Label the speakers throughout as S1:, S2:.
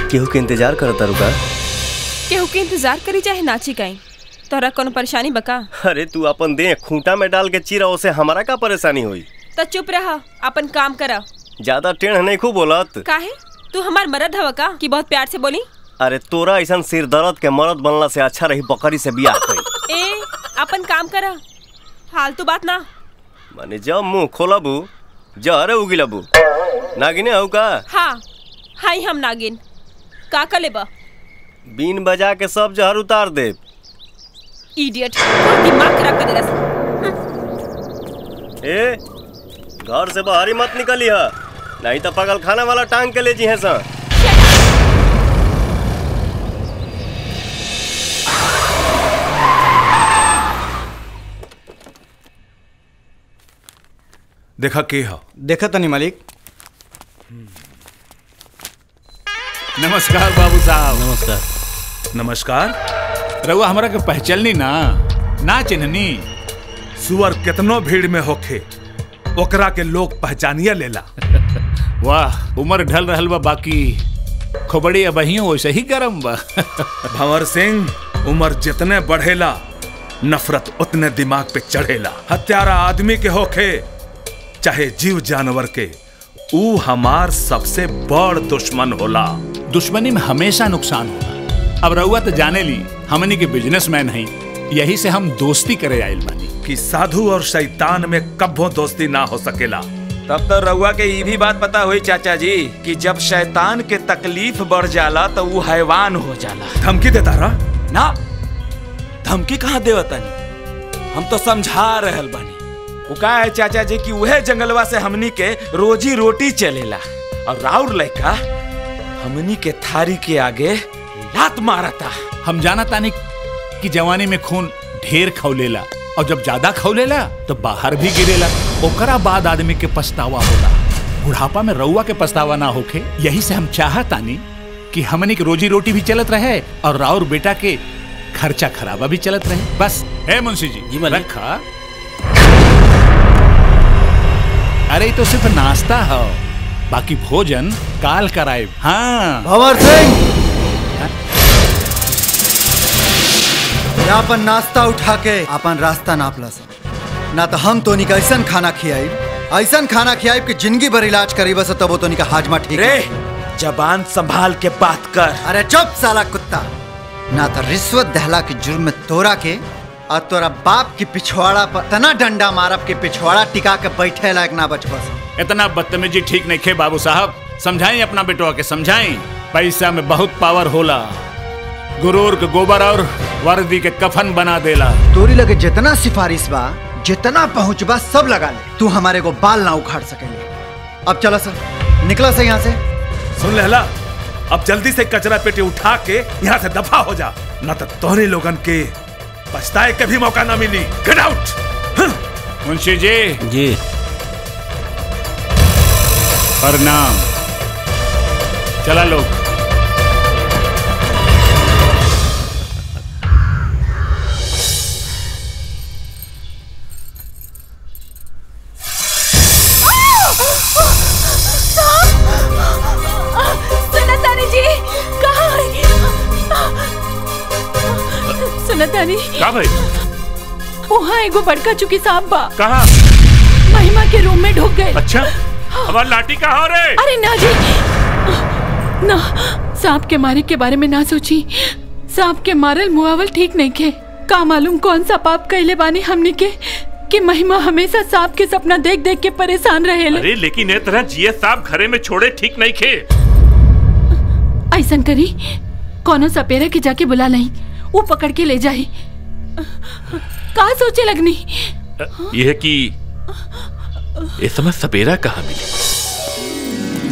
S1: केहू के इंतजार करता रुका
S2: केहू के इंतजार करी चाहे नाची कहीं तोरा कोनो परेशानी बका
S1: अरे तू अपन दे खूंटा में डाल के चीरा उसे हमारा का परेशानी हुई
S2: तो चुप रह अपन काम कर
S1: ज्यादा टेढ़ नहीं खूब बोलत
S2: काहे तू हमार मरद हवा का कि बहुत प्यार से बोली
S1: अरे तोरा ऐसा सिर दर्द के मरद बनला से अच्छा रही बकरी से बियाह कई
S2: ए अपन काम कर फालतू बात ना
S1: माने जब मुंह खोलबू जहरे उगिलबू नागिने हऊ का
S2: हाँ हाई हम नागिन का का लेबा
S1: बीन बजा के सब जहर उतार दे
S2: इडियट दिमाग खराब कर देला
S1: ए घर से बाहर ही मत निकली है नहीं तो पगल खाना वाला टांग के ले जी है सर
S3: देखा के ह
S4: देखा तनी मालिक
S5: नमस्कार बाबू साहब
S3: नमस्कार नमस्कार
S5: रउआ हमरा के पहचाननी ना ना चिन्हनी
S3: सुअर कितनो भीड़ में होखे ओकरा के लोग पहचानिया लेला
S5: वाह उम्र ढल रहल बा बाकी खोबड़ी अबहियो वैसे ही गरम बा
S3: भंवर सिंह उम्र जितने बढ़ेला नफरत उतने दिमाग पे चढ़ेला हत्यारा आदमी के होखे चाहे जीव जानवर के ऊ हमार सबसे बड़ दुश्मन होला
S5: दुश्मनी में हमेशा नुकसान होला अब रउआ तो जाने ली हमनी के बिजनेसमैन हई यही से हम दोस्ती करे आइल बानी
S3: कि साधु और शैतान में कब्बो दोस्ती ना हो सकेला
S6: तब तो रउआ के ये भी बात पता हुई चाचा जी कि जब शैतान के तकलीफ बढ़ जाला तो वो हैवान हो जाला
S3: धमकी देता रहा
S6: ना धमकी कहाँ देवतानी हम तो समझा रहल बानी वो का है चाचा जी कि वह जंगलवा से हमनी के रोजी रोटी चलेला और राउर लड़का हमनी के थारी के आगे लात मारता
S5: हम जाना तानी कि जवानी में खून ढेर खौलेला और जब ज्यादा खौलेला तो बाहर भी गिरेला ओकरा बाद आदमी के पछतावा होला बुढ़ापा में रउआ के पछतावा ना होखे यही से हम चाहतानी कि हमनी के रोजी रोटी भी चलत रहे और राउर बेटा के खर्चा खराबा भी चलत रहे बस है मुंशी जी
S7: जी मालिक।
S5: रखा अरे ये तो सिर्फ नाश्ता है बाकी भोजन काल कराए हाँ
S4: भंवर सिंह अपन नाश्ता उठा के अपन रास्ता नाप ला सा ना तो हम तो निका ऐसा खाना खियाई ऐसा खाना खियाई कि जिंदगी भर इलाज करी बस तब तो निका हाजमा ठीक
S6: रे
S4: है।
S6: जबान संभाल के बात कर
S4: अरे चुप साला कुत्ता ना तो रिश्वत दहला के जुर्म में तोरा के और तोरा बाप की पिछवाड़ा पर तना डंडा मारब के पिछवाड़ा टिका के बैठे लायक ना बच बस
S5: इतना बदतमीजी ठीक नहीं खे बाबू साहब समझाई अपना बेटवा के समझाई पैसा में बहुत पावर होला गुरूर के गोबर और वर्दी के कफन बना देला
S4: तोरी लगे जितना सिफारिश बा जितना पहुंच बा सब लगा ले तू हमारे को बाल ना उखाड़ सकेंगे अब चलो सर निकला से यहाँ से
S3: सुन लहला अब जल्दी से कचरा पेटी उठा के यहाँ से दफा हो जा न तो तोहरे लोगन के पछताए के भी मौका ना मिली गेट आउट
S5: मुंशी जी
S7: जी
S5: प्रणाम चला लोग
S2: सुनतानी जी कहाँ है? सुनतानी
S3: का भाई
S2: वहाँ एगो बड़का चुकी सांप बा
S3: कहा
S2: महिमा के रूम में ढुक गए
S3: अच्छा हमार लाठी कहा रे
S2: अरे ना जी ना सांप के मारे के बारे में ना सोची सांप के मारल मुआवल ठीक नहीं के का मालूम कौन सा पाप कैले बानी हमने के कि महिमा हमेशा सांप के सपना देख देख के परेशान रहेले
S8: अरे लेकिन ए तरह जिए साहब घरे में छोड़े ठीक नहीं खे
S2: ऐसन करी कोनो सपेरा के जाके बुला नहीं वो पकड़ के ले जाई का सोचे लगनी
S8: यह है कि इस समय सपेरा कहाँ मिली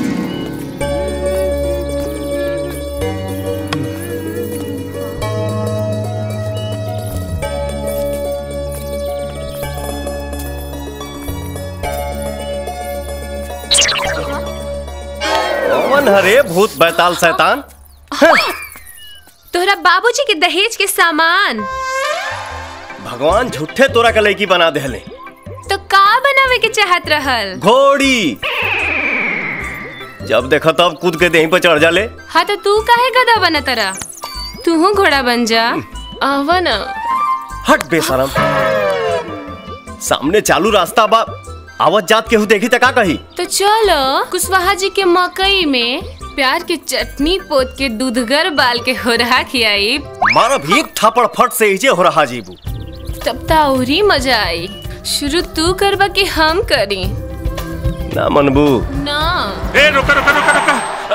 S1: कौन हरे भूत बैताल शैतान
S9: तोहरा बाबूजी के दहेज के सामान
S1: भगवान झूठे तोरा का लड़की बना देले
S9: तो का बनावे के चाहत रहल
S1: घोड़ी जब देखा तब कूद के देही पर चढ़ जाले
S9: हाँ तो तू काहे गधा बना तरा तू घोड़ा बन जा आवा ना
S1: हट बेशरम सामने चालू रास्ता बा आवत जात केहू देखी त का कही
S9: तो चलो कुशवाहा जी के मकई में प्यार की चटनी पोत के दूधगर बाल के होरहा खियाई
S1: मारब एक थापड़ फट से हिजे हो रहा जीबू
S9: तब तो और ही मजा आई शुरू तू करबा कि हम करी
S1: ना मनबू
S9: ना
S8: ए रुका रुका रुका रुका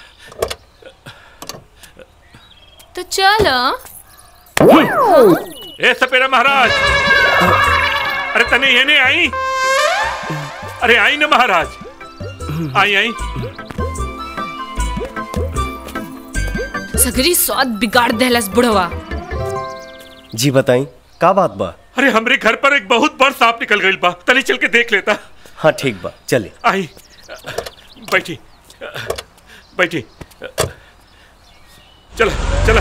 S9: तो चलो
S8: ए सपेरा महाराज अरे तने ये नहीं आई अरे आई ना महाराज आई आई
S9: सगरी स्वाद बिगाड़ देहलस बुढ़वा
S1: जी बताई का बात बा
S8: अरे हमरे घर पर एक बहुत बड़ सांप निकल गई बा तनी चल के देख लेता
S1: हाँ ठीक बा चले
S8: आई बैठी बैठी चला चला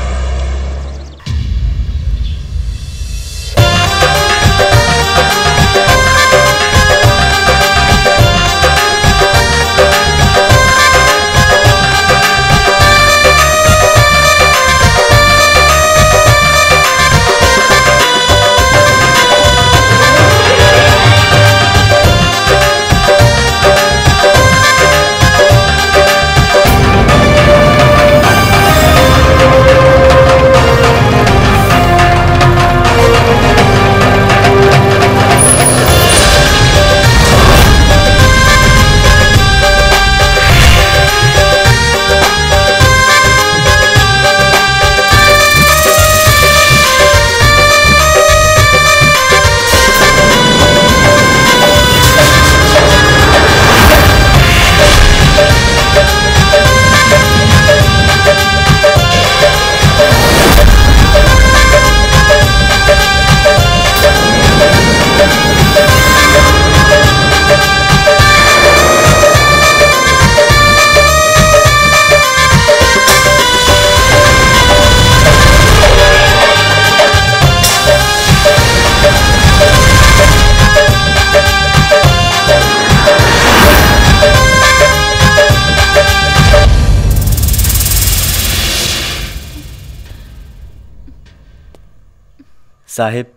S1: साहेब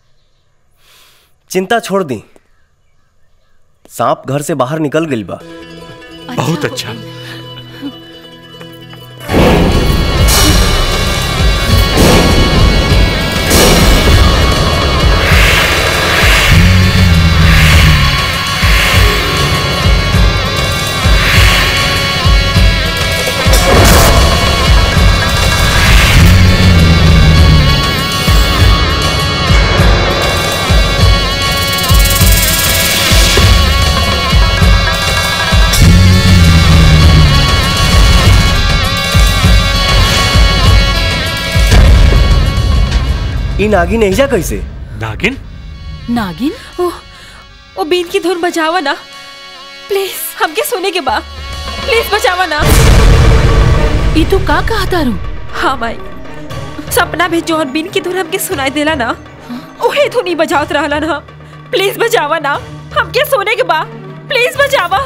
S1: चिंता छोड़ दी सांप घर से बाहर निकल गई बा
S8: बहुत अच्छा
S1: इन आगी नहीं जा कैसे
S8: नागिन
S2: नागिन
S7: ओ, ओ बीन की धुन बजावा ना प्लीज हमके सोने के बा प्लीज बचावा ना
S2: ई तू का कहा तारू
S7: हाँ माई सपना में जौन बीन की धुन हमके सुनाई देला ना ओहे धुन ही बजावत रहला ना प्लीज बचावा ना हमके सोने के बा प्लीज बचावा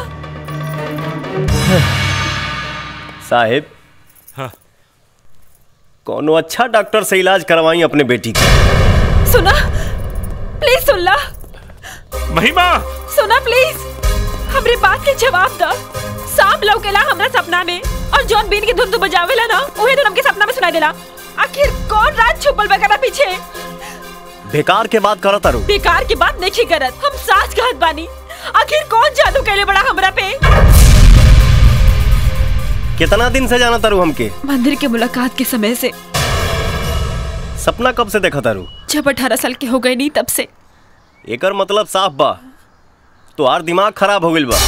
S1: साहेब
S8: हाँ।
S1: कोनो अच्छा डॉक्टर से इलाज करवाई अपने बेटी का
S7: सुना प्लीज सुन ला
S8: महिमा
S7: सुना प्लीज हमरे बात के जवाब दा सांप लौकेला हमरा सपना में और जॉन बीन की धुन तू बजावेला ना ओहे धुन हमके सपना में सुनाई देला आखिर कौन रात छुपल बकरा पीछे
S1: बेकार के बात करत तारू
S7: बेकार की बात नहीं करत हम सास कहत बानी आखिर कौन जादू कैले बड़ा हमरा पे
S1: कितना दिन से जाना तारू हमके
S7: मंदिर के मुलाकात के समय से
S1: सपना कब से देखा तारू
S7: जब अठारह साल के हो गए नहीं तब से
S1: एकर मतलब साफ बा तोहार दिमाग खराब हो गइल बा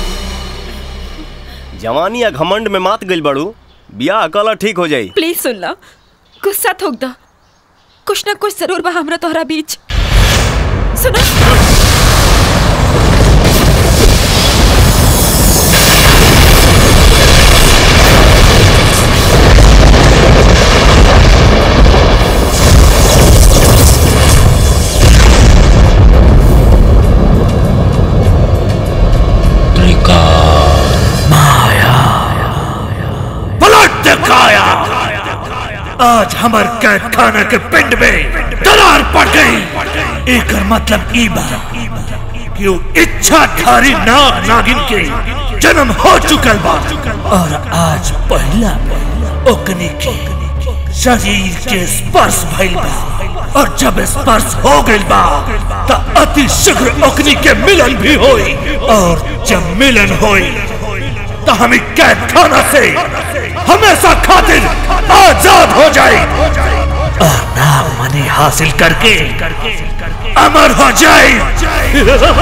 S1: जवानी या घमंड में मात गइल बाड़ू बियाह अकला ठीक हो जाई
S7: प्लीज सुन ला गुस्सा थोक दा कुछ ना कुछ जरूर बा हमरा तोहरा बीच सुना
S10: त्रिकाल काया आज हमार कैद खाना के पिंड में दरार पड़ गई एक मतलब ई बा कि वो इच्छाधारी नाग नागिन के जन्म हो चुकल बा और आज पहला ओकनी के शरीर के स्पर्श भइल बा और जब स्पर्श हो गइल बा त अति शीघ्र ओकनी के मिलन भी होई और जब मिलन होई तो हमें कैद खाना से हमेशा खातिर आजाद हो जाए और नाम मनी हासिल करके अमर हो जाए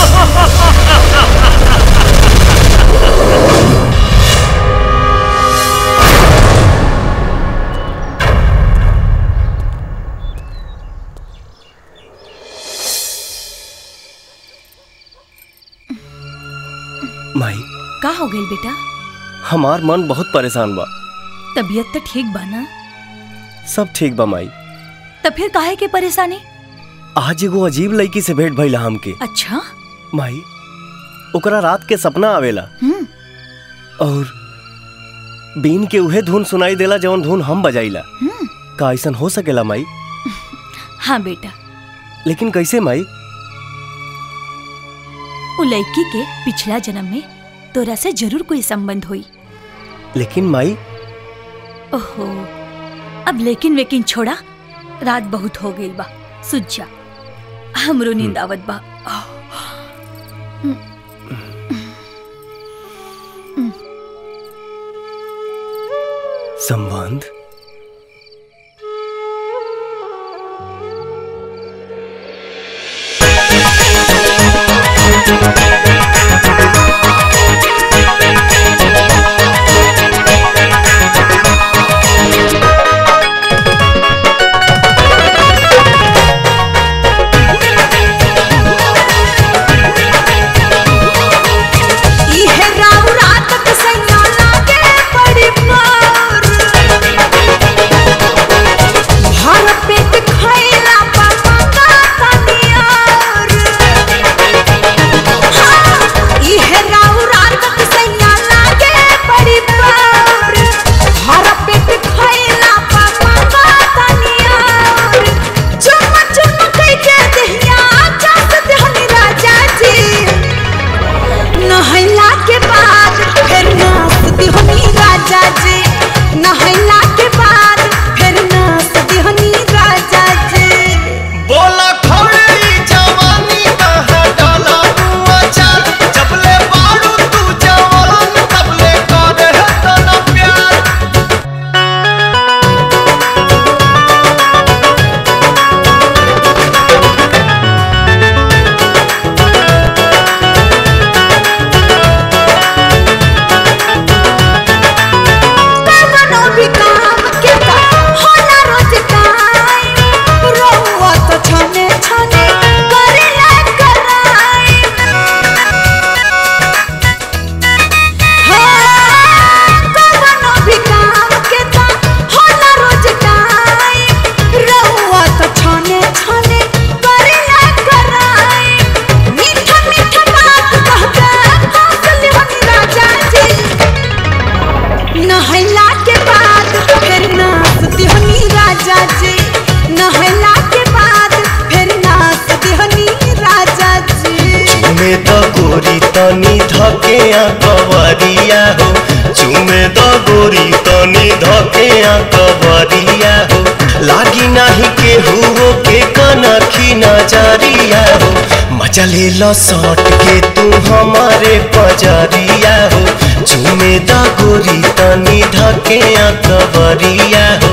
S1: माई
S11: का हो गई बेटा
S1: हमार मन बहुत परेशान बा
S11: तबीयत तो ठीक बा ना
S1: सब ठीक बा माई
S11: तब फिर काहे के परेशानी
S1: आज एगो अजीब लड़की से भेंट भइला हमके
S11: अच्छा
S1: माई ओकरा रात के सपना आवेला
S11: हम्म
S1: और बीन के उहे धुन सुनाई देला जवन धुन हम बजाइला
S11: हम्म
S1: का ऐसन हो सकेला माई
S11: हाँ बेटा
S1: लेकिन कैसे माई
S11: उ लड़की के पिछला जन्म में तोरा से जरूर कोई संबंध हुई
S1: लेकिन माई
S11: ओहो अब लेकिन वेकिन छोड़ा रात बहुत हो गई बा सुझ जा हमरो नींद आवत बा
S1: संबंध
S12: इहे राव रात के सैया लागे बड़ी मार भर पेट खैला पा मंगा तनियार हाँ, इहे राव रात के सैया लागे बड़ी मार भर पेट खैला पा मंगा तनियार चुम चुम कई के दहिया चास देहनी राजा जी नहला के बाद फिर नाचती हनी राजा जी नहला के बाद फिर नाचती हनी राजा जी
S13: बोला खड़ी जवानी कहाँ डाला तू अचार जबले बारू तू जवान तबले करे है तना प्यार
S12: कवनो भी काम के का होला रोज टाइम रोवा तो छने छने करेला कराई हाँ, कवनो भी काम के का होला रोज टाइम रोवा तो छने छने करेला कराई मीठा मीठा बात कहके हंसले हनी राजा जी नहला के बाद फिर नाचती हनी राजा जी नहला के बाद फिर नाचती हनी राजा जी
S13: चुमे तो गोरी तनी धके कवरिया हो चुमे तो गोरी तनी धके कवरिया हो लागी नाही के हुओ के कनखी नजरिया हो मजा ले लो सट के तू हमारे पजरिया हो चुमे तो गोरी तनी धके कवरिया हो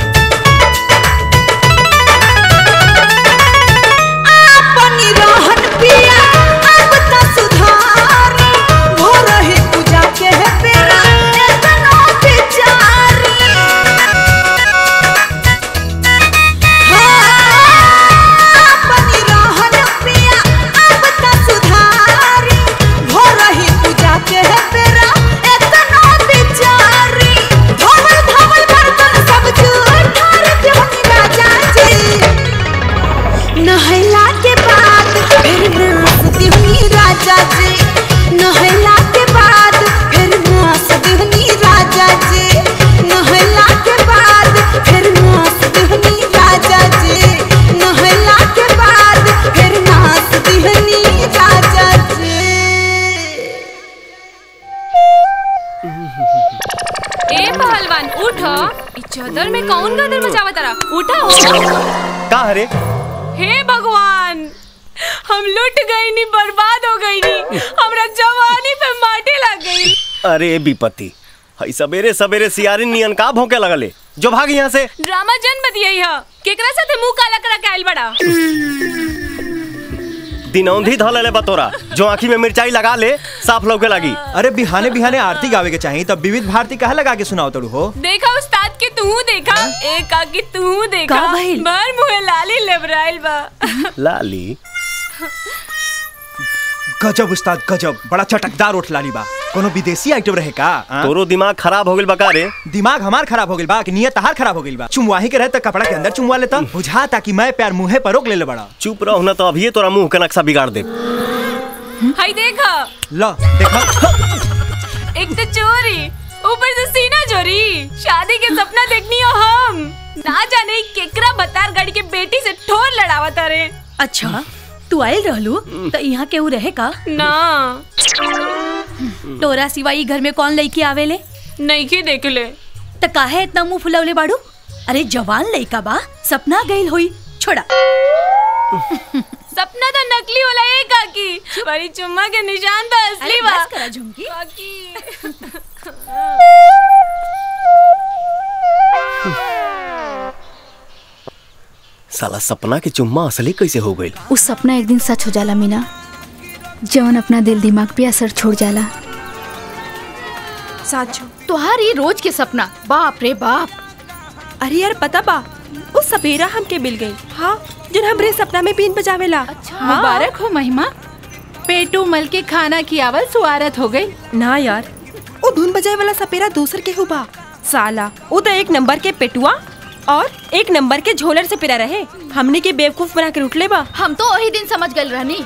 S12: अपनी रहन नहला के बाद फिर नाचती हुई राजा जी नहला के बाद फिर नाचती हुई राजा जी नहला के बाद फिर नाचती हुई राजा जी नहला के बाद फिर नाचती हुई राजा जी
S9: ए पहलवान उठो ई चादर में कौन गदर मचावा तारा उठा हो
S1: का हरे
S9: हे भगवान हम लुट गई नी बर्बाद हो गई नी हमरा जवानी पे माटी लग गई
S1: अरे विपत्ति हई सवेरे सवेरे सियारी नियन का भौंके लगले जो भाग यहाँ से
S9: ड्रामा जन बतियाई ह केकरा साथे मुंह काला करा के आइल बड़ा
S1: दिनौंधी धले बतोरा जो आँखी में मिर्चाई लगा ले साफ लौके लगी
S14: अरे बिहाने बिहाने आरती गावे के चाहिए तब विविध भारती कहा लगा के सुनाओ तड़ू हो
S9: देखा उस्ताद के तू देखा ए का की तू देखा
S11: का भइल?
S9: भर मुहे लाली लेबराइल बा
S1: लाली
S14: गजब उस्ताद गजब बड़ा चटकदार उठ लाली बा कोनो विदेशी आइटम रहे का आ?
S1: तोरो दिमाग खराब हो गइल बका रे
S14: दिमाग हमार खराब हो गइल बा कि नियत तहार खराब हो गइल बा चुमवाही के रहे त कपड़ा के अंदर चुमवा लेता बुझा ताकि मैं प्यार मुंहे पर रोक ले ले बड़ा
S1: चुप रहो ना तो अभी तोरा मुंह के नक्शा बिगाड़ दे
S9: हाय देखा
S14: ला देखा
S9: एक तो चोरी ऊपर से सीना चोरी शादी के सपना देखनी हो हम ना जाने केकरा बतार गाड़ी के बेटी से ठोर लड़ावा तारे
S11: अच्छा तू आयल रहलू तो यहाँ केहू रहे का
S9: ना
S11: तोरा सिवाई घर में कौन लड़की आवेले
S9: नहीं की देख ले
S11: त काहे इतना मुंह फुलवले बाड़ू अरे जवान लड़का बा सपना गइल होई छोड़ा
S9: सपना तो नकली होला ए काकी बड़ी चुम्मा के निशान तो असली
S11: अरे
S9: बा
S11: बस करा झुमकी
S9: काकी
S1: साला सपना के चुम्मा असली कैसे हो गइल
S15: उस सपना एक दिन सच हो जाला मीना जवन अपना दिल दिमाग पे असर छोड़ जाला
S7: साचो
S15: तोहार ये रोज के सपना बाप रे बाप
S7: अरे यार पता बा वो सपेरा हमके मिल गई हाँ जिन हमरे सपना में बीन बजावेला अच्छा
S2: मुबारक हो महिमा पेटू मल के खाना की आवल सुआरत हो गई
S7: ना यार वो धुन बजाए वाला सपेरा दूसर के हुआ साला वो तो एक नंबर के पेटुआ और एक नंबर के झोलर से पिरा रहे हमने के बेवकूफ बना के उठले बा
S15: हम तो वही दिन समझ गए रहनी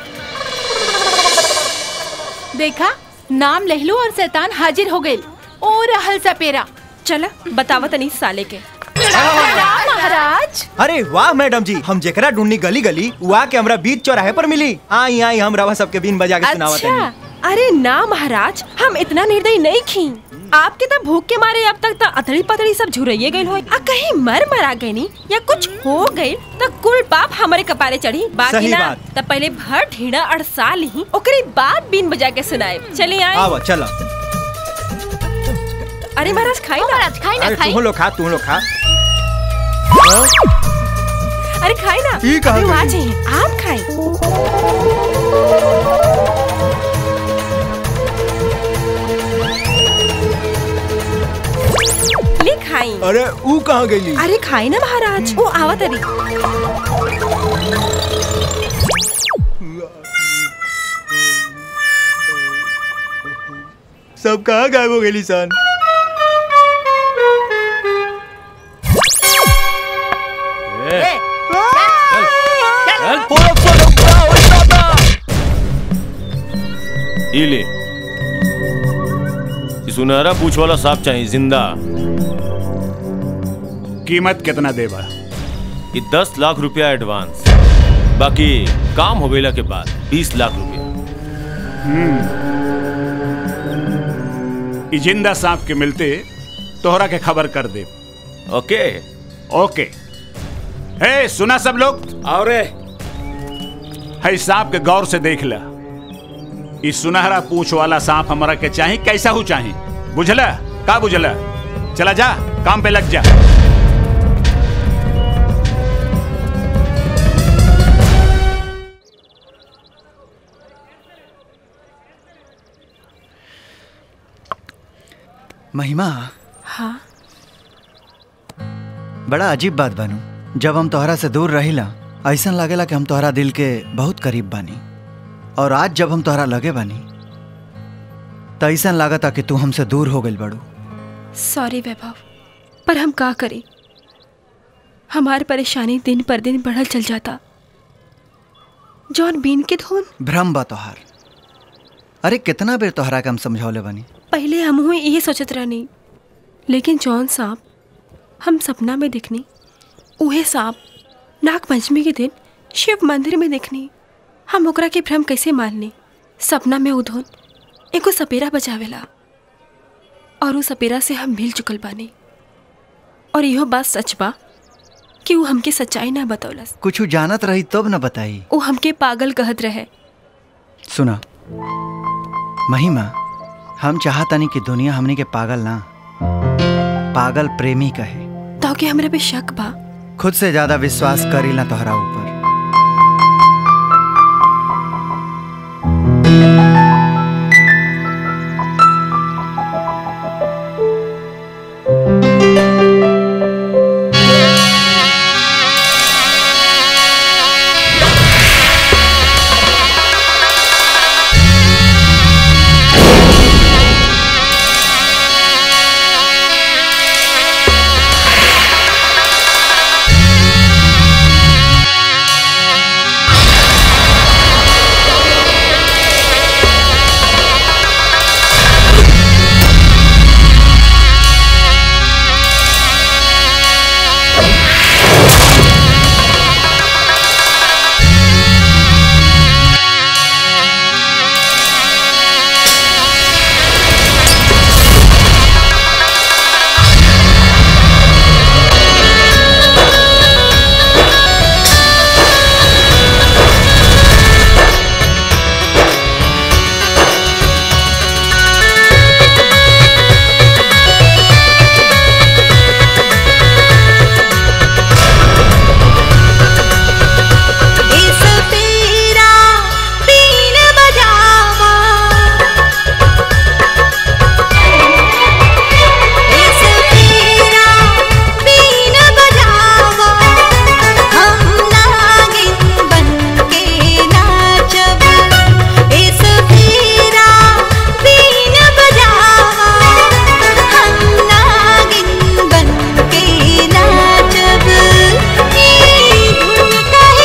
S2: देखा नाम लहलू और शैतान हाजिर हो गई ओ रहल सपेरा
S7: चला बतावा तनी साले के
S2: महाराज
S14: अरे वाह मैडम जी हम जेकरा ढूंढनी गली गली वहाँ के हमरा बीच चौराहे पर मिली आई आई हम रवा सबके बीन बजा के सुनावा तनी
S7: अच्छा अरे ना महाराज हम इतना निर्दयी नहीं खी आपके तो भूख के मारे अब तक तो अतड़ी पतड़ी सब झुरैये गई हो आ कहीं मर मरा गई नी या कुछ हो गई तो कुल पाप हमारे कपारे चढ़ी बाकी
S14: सही
S7: ना
S14: बात।
S7: तब पहले भर ढीड़ा अड़सा ली ओकरे बाद बीन बजा के सुनाए चलिए आए
S14: आवा चला
S7: अरे महाराज खाई ना
S15: महाराज खाई ना
S14: अरे
S15: खाई
S14: तू लोग खा तू लोग खा
S7: अरे खाई ना
S14: ई कहाँ
S7: अरे वहाँ
S14: गई?
S7: चाहिए आप खाई ले खाई
S14: अरे ऊ कहाँ गई
S7: अरे खाई ना महाराज वो आवा तरी
S14: सब कहाँ गायब हो गई सन
S16: ये ले ये सुनहरा पूछ वाला सांप चाहिए जिंदा
S5: कीमत कितना देबा
S16: ये दस लाख रुपया एडवांस बाकी काम हो गईला के बाद बीस लाख रुपया
S5: ई जिंदा सांप के मिलते तोहरा के खबर कर दे
S16: ओके
S5: ओके हे सुना सब लोग
S6: और
S5: है सांप के गौर से देख ला इस सुनहरा पूछ वाला सांप हमारा के चाही कैसा हो चाही बुझला का बुझला चला जा काम पे लग जा
S4: महिमा
S7: हाँ
S4: बड़ा अजीब बात बानू जब हम तोहरा से दूर रहिला ऐसा लागेला कि हम तोहरा दिल के बहुत करीब बानी और आज जब हम तोहरा लगे बानी तो ऐसा लागता कि तू हमसे दूर हो गई बड़ू
S7: सॉरी वैभव पर हम का करें हमारी परेशानी दिन पर दिन बढ़ल चल जाता जौन बीन के धुन
S4: भ्रम बा तोहार अरे कितना बेर तोहरा के हम समझौले बनी
S7: पहले हम यही सोचत रहनी लेकिन जौन सांप हम सपना में देखनी उहे सांप नाग पंचमी के दिन शिव मंदिर में देखनी हम ओकरा के भ्रम कैसे माननी सपना में उधोन एगो सपेरा बचावेला और उ सपेरा से हम मिल चुकल बानी और इहो बात सच बा कि वो हमके सच्चाई ना बतौलस
S4: कुछ जानत रही तब न बताई
S7: वो हमके पागल कहत रहे
S4: सुना महिमा हम चाहतानी कि दुनिया हमनी के पागल ना पागल प्रेमी कहे
S7: तो कि हमरा पे शक बा
S4: खुद से ज्यादा विश्वास करी ना तोहरा ऊपर
S12: इस पीरा बीन बजावा इस पीरा बीन बजावा हम नागिन बनके नाचब इस पीरा बीन बजावा हम नागिन बनके नाचब ई धुन कह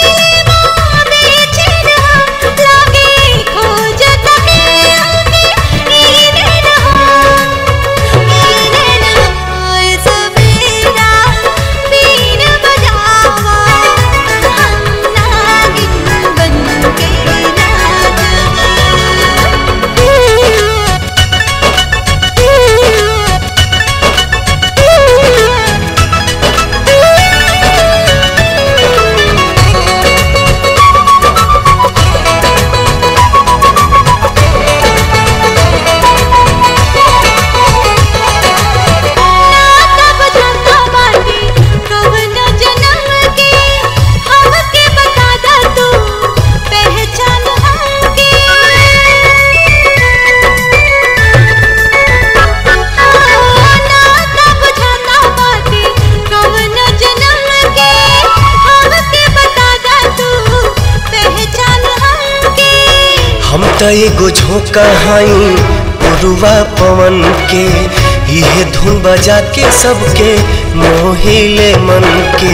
S13: हम त एगो झोंका हई पुरुआ पवन के इहे धुन बजा के सबके मोहिले मन के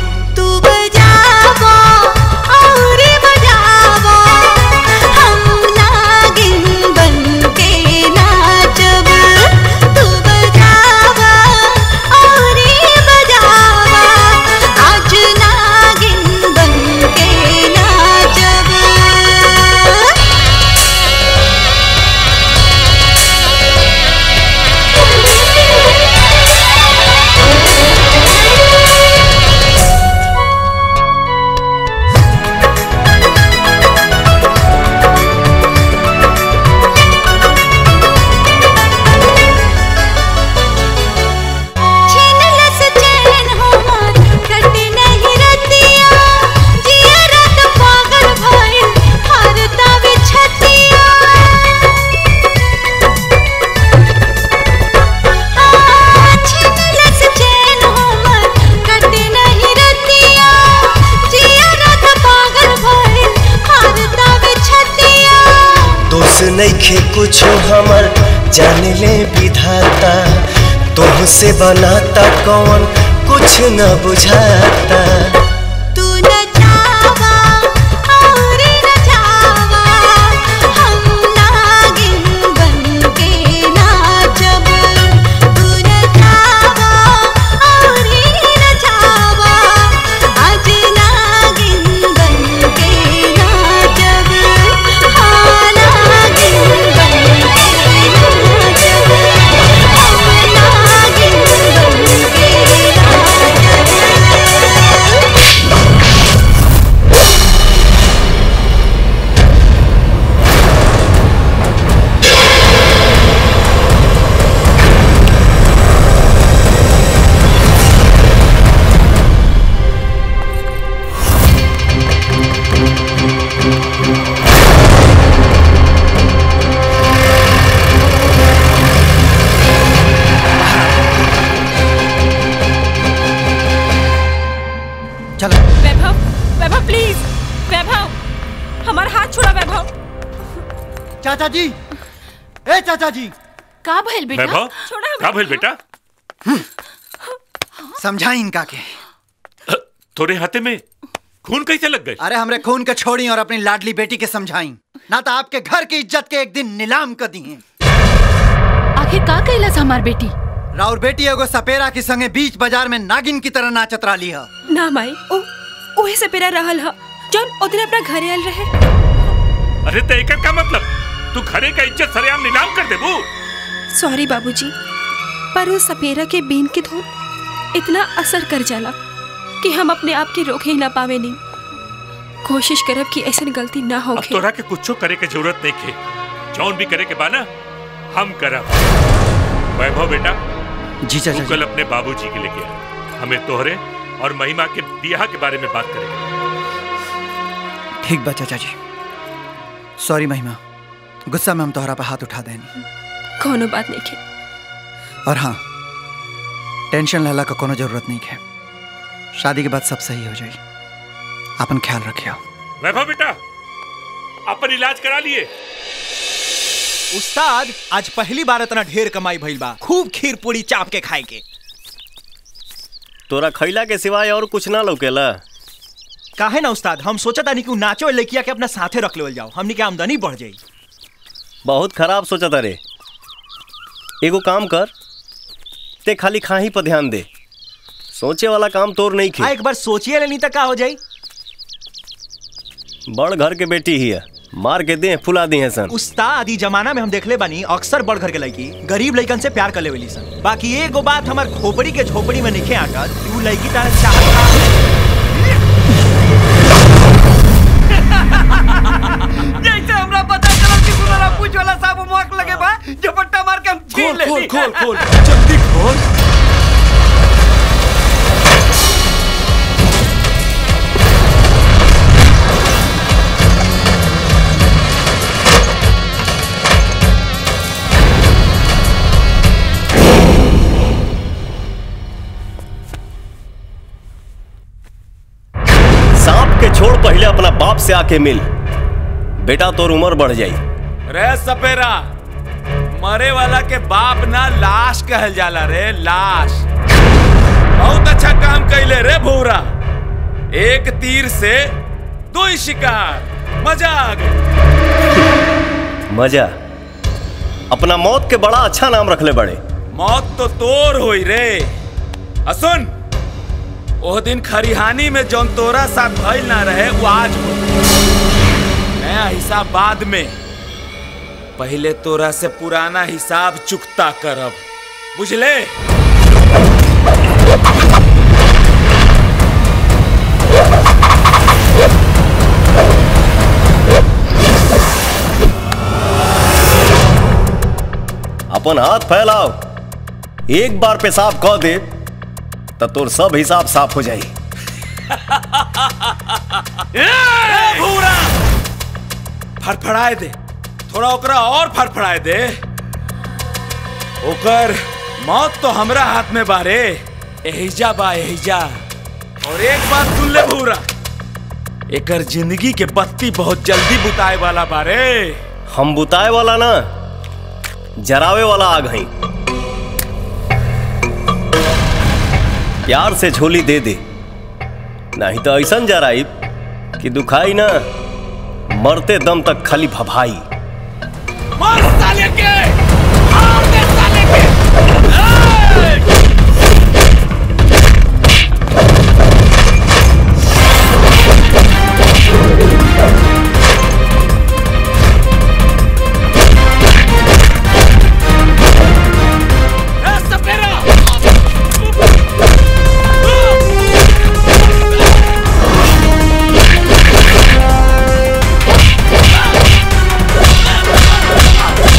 S13: दोष नइखे कुछो हमर जान ले विधाता तोह से बनाता कौन कुछ न बुझाता
S12: तू न चावा
S7: वैभव हमारा हाथ छोड़ा वैभव
S4: चाचा जी ए चाचा जी
S2: का भइल बेटा
S8: वैभव का भइल बेटा
S4: समझाई इनका के
S8: तोरे हाथे में खून कैसे लग गए
S4: अरे हमरे खून के छोड़ी और अपनी लाडली बेटी के समझाई ना तो आपके घर की इज्जत के एक दिन नीलाम कर दी हैं
S2: आखिर का कैलस हमार बेटी
S4: राउर बेटी एगो सपेरा के संगे बीच बाजार में नागिन की तरह नाचत रही है
S7: ना माई ओ ओहे से पेरा रहल ह जौन ओदिन अपना घरे आयल रहे
S8: अरे तो एकर का मतलब तू घरे का इज्जत सरेआम नीलाम कर देबू
S7: सॉरी बाबूजी पर उस सपेरा के बीन की धुन इतना असर कर जाला कि हम अपने आप के रोक ही ना पावे नहीं कोशिश करब कि ऐसी गलती ना हो
S8: अब तोरा के कुछो करे के जरूरत नहीं खे जौन भी करे के बाना हम करब वैभव बेटा
S4: जी चाचा
S8: तू कल अपने बाबूजी के लेके आ हमें तोहरे और महिमा के बियाह के बारे में बात करेंगे
S4: ठीक बा चाचा जी सॉरी महिमा गुस्सा में हम तोहरा पे हाथ उठा देनी
S7: कोनो बात नहीं के
S4: और हाँ टेंशन लेला का कोनो जरूरत नहीं है शादी के बाद सब सही हो जाई अपन ख्याल रखियो
S8: वैभव बेटा अपन इलाज करा लिए
S14: उस्ताद आज पहली बार इतना ढेर कमाई भइल बा खूब खीर पूरी चाप के खाए के
S1: तोरा खैला के सिवाय और कुछ ना लौकेला
S14: काहे ना उस्ताद हम सोचा तानी कि उ नाचो लड़किया के अपना साथे रख लेवल जाओ हमनी के आमदनी बढ़ जाई
S1: बहुत खराब सोचा था रे एगो काम कर ते खाली खाही पर ध्यान दे सोचे वाला काम तोर नहीं
S14: आ
S1: खे
S14: एक बार सोचिए लेनी तक का हो जाई
S1: बड़ घर के बेटी ही है मार के दे फुला दी है सन
S14: उस्ताद ई जमाना में हम देखले बानी अक्सर बड़ घर के लड़की गरीब लड़कन से प्यार कर लेवेली सन बाकी एगो बात हमार खोपड़ी के झोपड़ी में निखे आकर कि उ लड़की तारे चाहत
S12: जैसे हमरा पता चला कि सुनरा पूछ वाला साहब मुआक लगे बा झपट्टा मार के हम छीन ले
S6: खोल खोल खोल जल्दी खोल
S1: सांप के छोड़ पहले अपना बाप से आके मिल बेटा तोर उम्र बढ़ जाई
S6: रे सपेरा मरे वाला के बाप ना लाश कहल जाला रे लाश बहुत अच्छा काम कैले रे भूरा एक तीर से दो ही शिकार मजा आ गई
S1: मजा अपना मौत के बड़ा अच्छा नाम रखले बड़े
S6: मौत तो तोर होई रे असुन ओह दिन खरिहानी में जौन तोरा साथ भइल ना रहे वो आज हो नया हिसाब बाद में पहले तोरा से पुराना हिसाब चुकता करब बुझले
S1: अपन हाथ फैलाओ एक बार पेशाब कह दे तो तोर सब हिसाब साफ हो जाई
S6: ए, भूरा फड़फड़ाए दे थोड़ा ओकरा और फड़फड़ाए दे ओकर मौत तो हमरा हाथ में बारे एहिजा बा एहिजा और एक बात सुन ले भूरा एकर जिंदगी के बत्ती बहुत जल्दी बुताए वाला बारे
S1: हम बुताए वाला ना जरावे वाला आग हई प्यार से झोली दे दे नहीं तो ऐसा जराई कि दुखाई ना मरते दम तक खाली भभाई
S12: मार साले के मार दे साले के सपेरा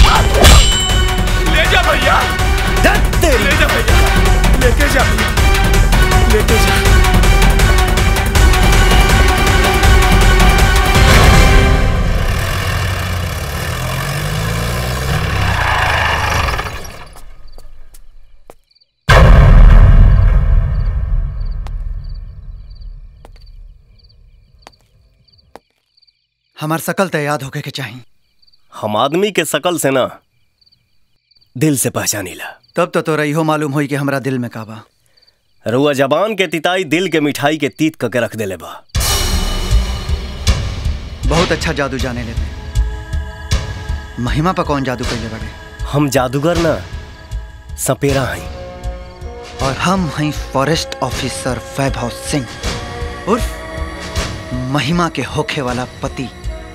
S4: हमार सकल तो याद होके के चाहिए
S1: हम आदमी के शकल से ना दिल से पहचानीला
S4: तब तो तोरा इहो मालूम होई कि हमरा दिल में का बा
S1: रुआ जबान के तिताई दिल के मिठाई के तीत करके रख देले बा
S4: बहुत अच्छा जादू जाने लेते महिमा पर कौन जादू कैले बड़े
S1: हम जादूगर ना सपेरा हई
S4: और हम हैं फॉरेस्ट ऑफिसर वैभव सिंह उर्फ महिमा के होखे वाला पति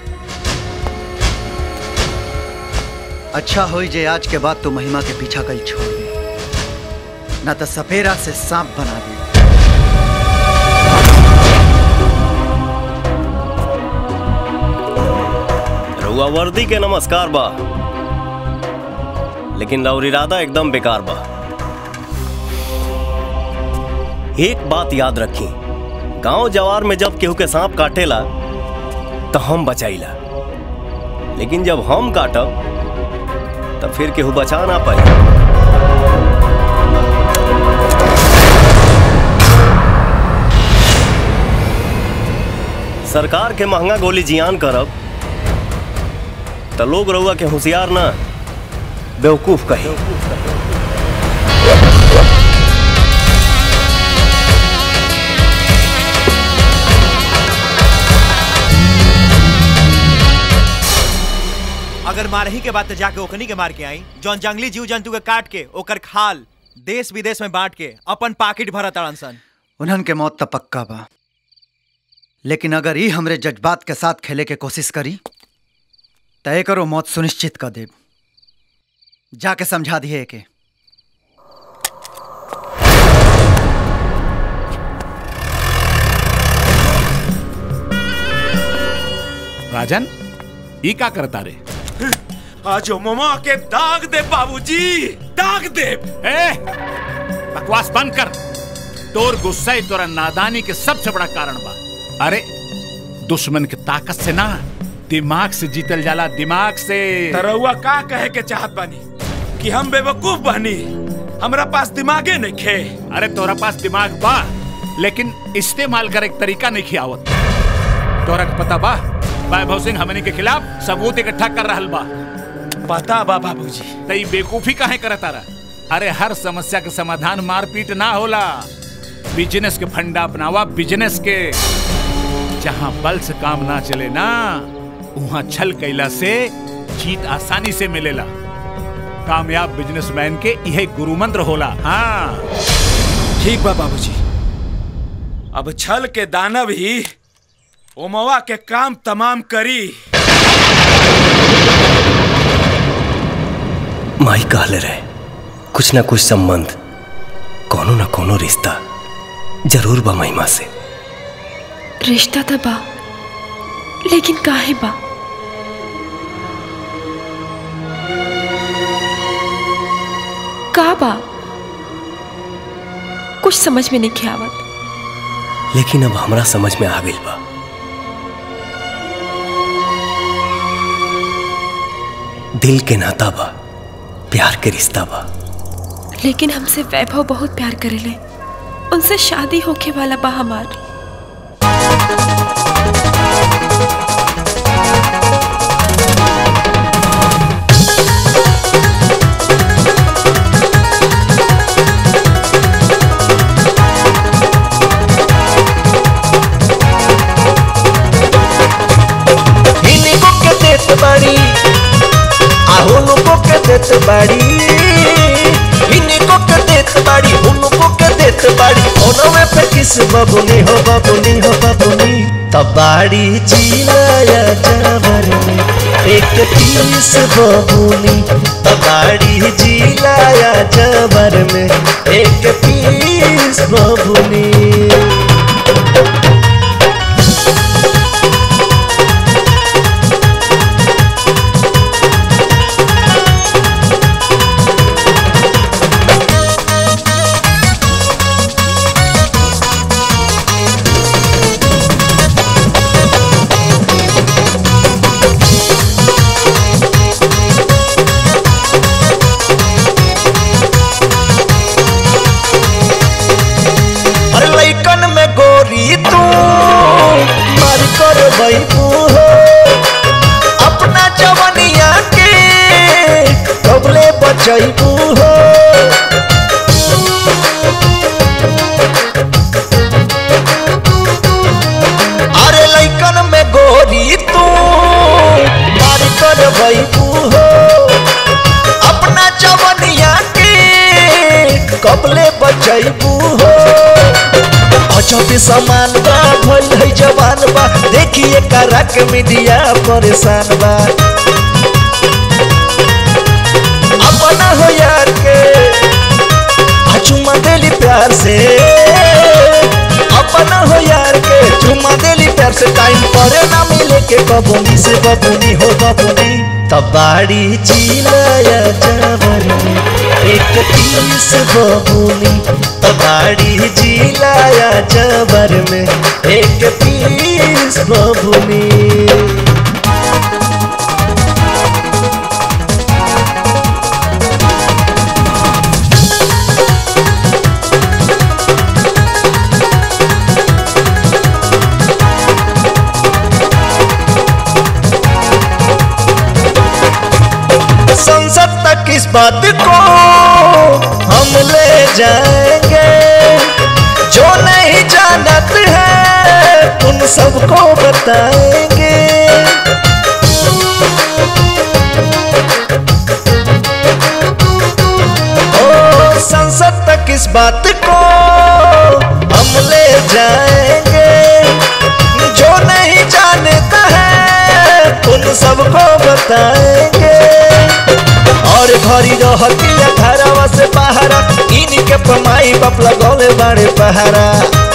S4: अच्छा होई जे आज के बाद तू महिमा के पीछा कल छोड़ दे ना तो सपेरा से सांप बना दे
S1: रुआ वर्दी के नमस्कार बा लेकिन रउर इरादा एकदम बेकार बा एक बात याद रखी गांव जवार में जब केहू के सांप काटेला तो हम बचाईला लेकिन जब हम काटब तब फिर केहू बचा ना पाई सरकार के महंगा गोली जियान करब तो लोग रउआ के होशियार ना बेवकूफ कही
S14: अगर मारही के बाद तो जाके ओखनी के मार के आई जौन जंगली जीव जंतु के काट के ओकर खाल देश विदेश में बांट के अपन पाकिट भरा ताड़न सन
S4: उन्हन के मौत तो पक्का बा लेकिन अगर ई हमरे जज्बात के साथ खेले के कोशिश करी तय करो मौत सुनिश्चित कर देब जाके समझा दिए के
S5: राजन ई का करता रे
S6: आज ममा के दाग दे बाबूजी दाग दे
S5: ए बकवास बंद कर तोर गुस्सा ही तोरा नादानी के सबसे बड़ा कारण बा अरे दुश्मन के ताकत से ना दिमाग से जीतल जाला दिमाग से
S6: तरौआ का कहे के चाहत बानी कि हम बेवकूफ बानी हमरा पास दिमागे नहीं खे
S5: अरे तोरा पास दिमाग बा लेकिन इस्तेमाल करे के तरीका नहीं खियावत तोरा के पता बा वैभव सिंह हमनी के खिलाफ सबूत इकट्ठा कर रहल बा
S6: पता बा बाबूजी
S5: तई बेकूफी काहे करता रहा अरे हर समस्या के समाधान मारपीट ना होला बिजनेस के फंडा अपनावा बिजनेस के जहाँ बल से काम ना चले ना वहाँ छल कैला से जीत आसानी से मिलेला कामयाब बिजनेसमैन के यह गुरु मंत्र होला हाँ
S6: ठीक बा बाबूजी अब छल के दानव ही ओमवा के काम तमाम करी
S1: माई कहले रहे कुछ ना कुछ संबंध कोनो ना कोनो रिश्ता जरूर बा महिमा से
S7: रिश्ता तो बा लेकिन काहे बा का बा कुछ समझ में नहीं आवत
S1: लेकिन अब हमरा समझ में आ गई बा दिल के नाता बा प्यार के रिश्ता बा
S7: लेकिन हमसे वैभव बहुत प्यार करेले उनसे शादी होके वाला बा हमार
S13: इनको के देत बाड़ी आहुनु को के देत बाड़ी इनको के देत बाड़ी उनको के देत बाड़ी ओनवे पे किस बबुनी हो बबुनी हो बबुनी तबाड़ी जिलाया जावर में एक पीस बबुनी तबाड़ी जिलाया जावर में एक पीस बबुनी अरे लइकन में गोरी तू मार कर बैठू हो बचैबू हो अरे लैकन में गोरी तू मार कर बैबू हो अपना जवनिया के कबले बचैबू हो अजब समान बा भइल है जवान बा देखिए करक मीडिया परेशान बा अपना हो यार के आ चुमा देली प्यार से अपना हो यार के चुमा देली प्यार से टाइम पर ना मिले के बबुनी से बबुनी हो बबुनी तबाड़ी चिलाया जबर में एक पीस बबुनी तबाड़ी जिलाया जबर में एक पीस बबुनी संसद तक इस बात को हम ले जाएंगे जो नहीं जानत है उन सबको बताएंगे ओ संसद तक इस बात को हम ले जाएंगे जो नहीं जानता है उन सबको बताएंगे और घरी रहती घरवा से पहारा इनके पमाई बाप लगौले बड़े पहारा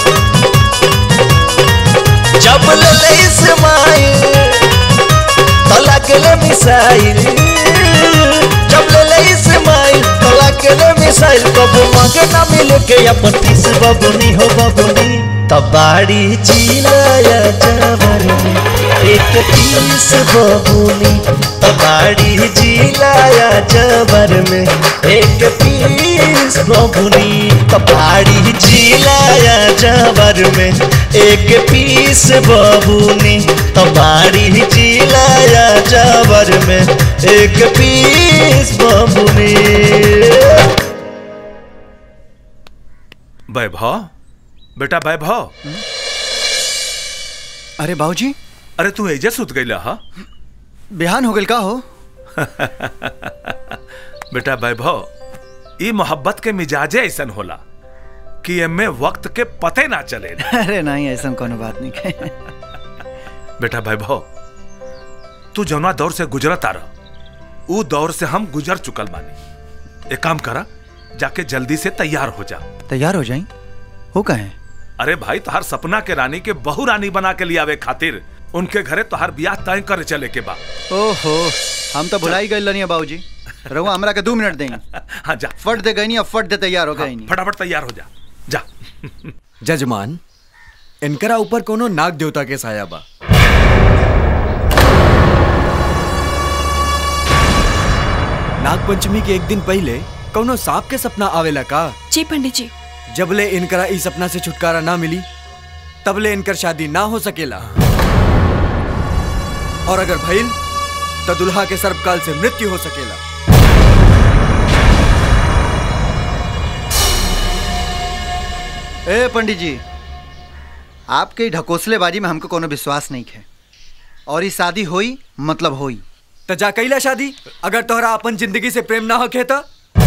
S13: जब ले ले इस्माइल तो लगले मिसाइल जब ले ले इस्माइल तो लगले मिसाइल कबो मांगे ना मिले के अपन तीस बबुनी हो बबुनी तबाड़ी चिलाया जबर में एक तीस बबुनी तबाड़ी जिलाया जबर में एक पीस बबुनी तबाड़ी जिलाया जबर में एक पीस बबुनी तबाड़ी जिलाया जबर में एक पीस बबुनी
S3: वैभव बेटा वैभव
S4: अरे बाबूजी
S3: अरे तू एजे सुत गईला हा
S4: बिहान हो गल का हो
S3: बेटा वैभव ई मोहब्बत के मिजाजे ऐसन होला कि एमे वक्त के पते ना चले
S4: अरे नहीं ऐसा कोनो बात नहीं है
S3: बेटा वैभव तू जौना दौर से गुजरत आ रहा ऊ दौर से हम गुजर चुकल बानी एक काम करा जाके जल्दी से तैयार हो जा
S4: तैयार हो जाई हो कहे
S3: अरे भाई तुहार सपना के रानी के बहु रानी बना के लियावे खातिर उनके घरे तुहार ब्याह तय करे चले के बा
S4: ओहो हम तो भुलाई गए लनिया बाबूजी रहुआ हमरा के दो मिनट देंगे
S3: हाँ जा
S4: फट दे गई अब फट दे तैयार हो गई नहीं
S3: फटाफट तैयार हो जा जा
S17: जजमान इनकरा ऊपर कोनो नाग देवता के साया बा नाग पंचमी के एक दिन पहले कोनो सांप के सपना आवेला का
S7: जी पंडित जी
S17: जबले इनकरा इस सपना से छुटकारा ना मिली तबले इनकर शादी ना हो सकेला और अगर भइल तो दुल्हा के सर्पकाल से मृत्यु हो सकेला
S4: ए पंडित जी आपके ई ढकोसलेबाजी में हमको कोनो विश्वास नहीं है और ये शादी होई मतलब होई
S17: तो जा कैला शादी अगर तोहरा अपन जिंदगी से प्रेम ना होखे तो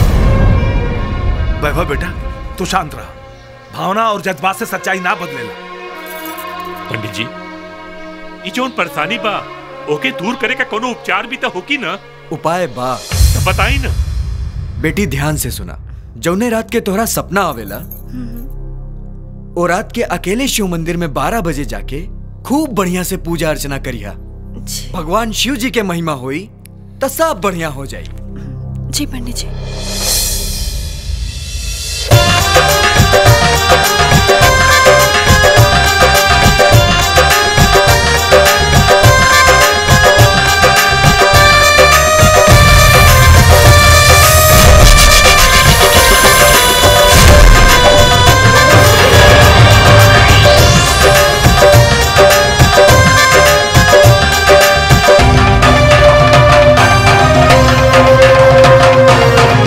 S3: वैभव बेटा तू शांत रहा भावना और जज्बात से सच्चाई ना बदलेला
S8: पंडित जी ई जोन परेशानी बा ओके दूर करे का कोनो उपचार भी तो होकी ना
S17: उपाय बा
S8: तो बताई ना
S17: बेटी ध्यान से सुना जौने रात के तोहरा सपना आवेला ओ रात के अकेले शिव मंदिर में बारह बजे जाके खूब बढ़िया से पूजा अर्चना करिया भगवान शिव जी के महिमा होई तो सब बढ़िया हो जाई
S7: जी पंडित जी
S12: Thank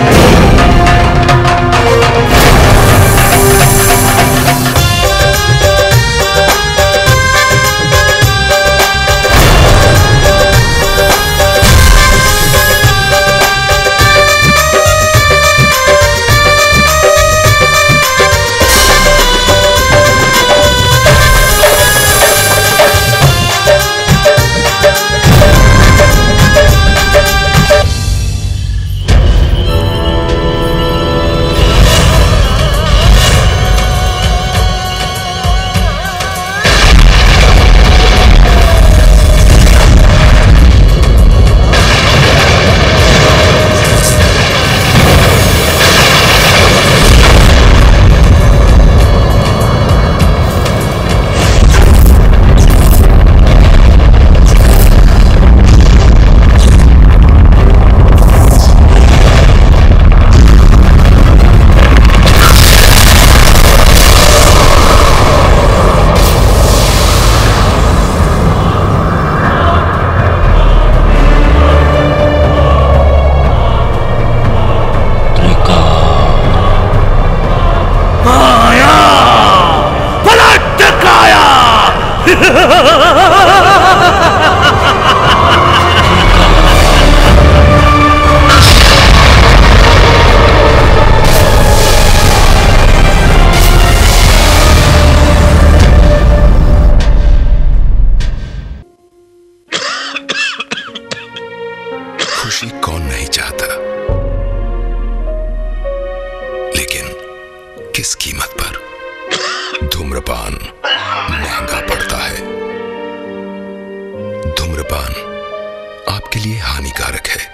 S18: खुशी कौन नहीं चाहता लेकिन किस कीमत पर धूम्रपान महंगा पड़ता है धूम्रपान आपके लिए हानिकारक है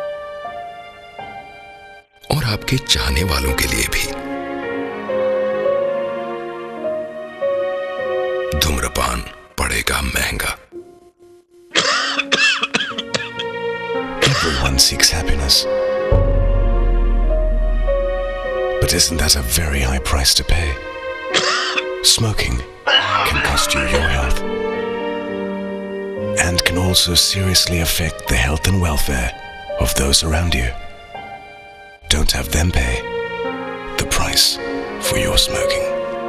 S18: और आपके चाहने वालों के लिए भी धूम्रपान पड़ेगा महंगा Everyone seeks happiness. But isn't that a very high price to pay? Smoking can cost you your health and can also seriously affect the health and welfare of those around you. Don't have them pay the price for your smoking.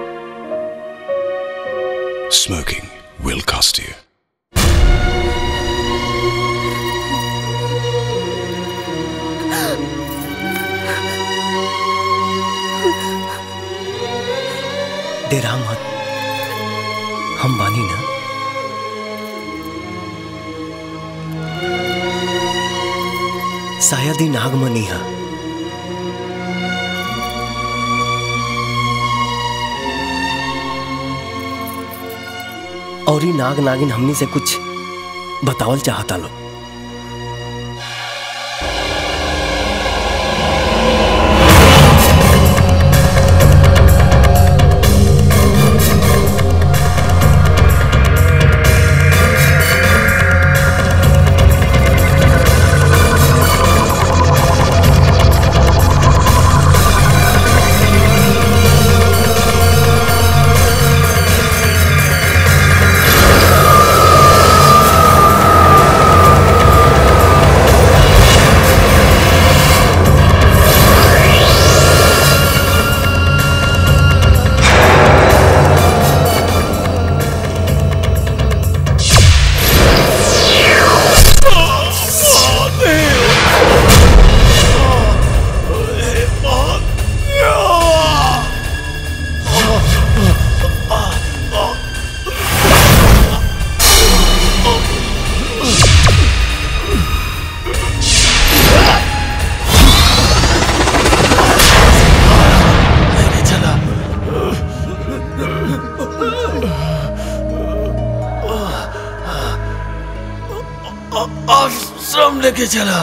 S18: Smoking will cost you.
S1: डेरा मत हम बानी ना शायद ही नागमनी है और ही नाग नागिन हमनी से कुछ बतावल चाहता लो
S10: आश्रम लेके चला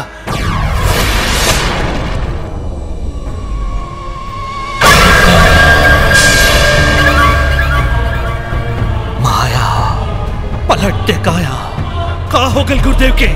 S12: माया पलट के काया का हो गल गुरुदेव के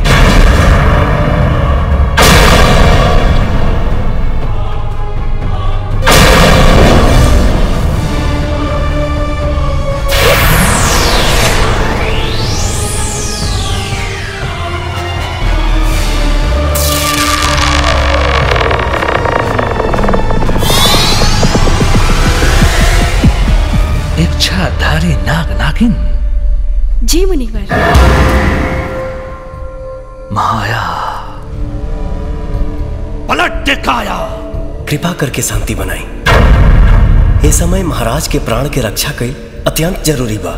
S10: इच्छाधारी नाग नागिन
S7: जी मुनिवर
S10: माया
S12: पलट के काया
S1: कृपा करके शांति बनाई ये समय महाराज के प्राण के रक्षा कई अत्यंत जरूरी बा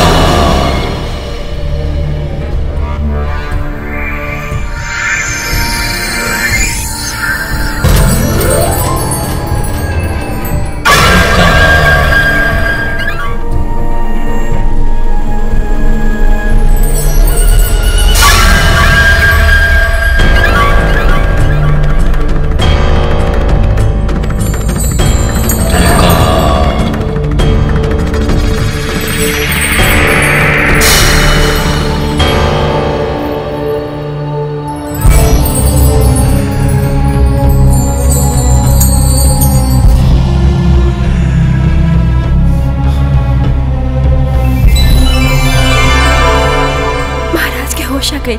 S7: महाराज के होश आ गई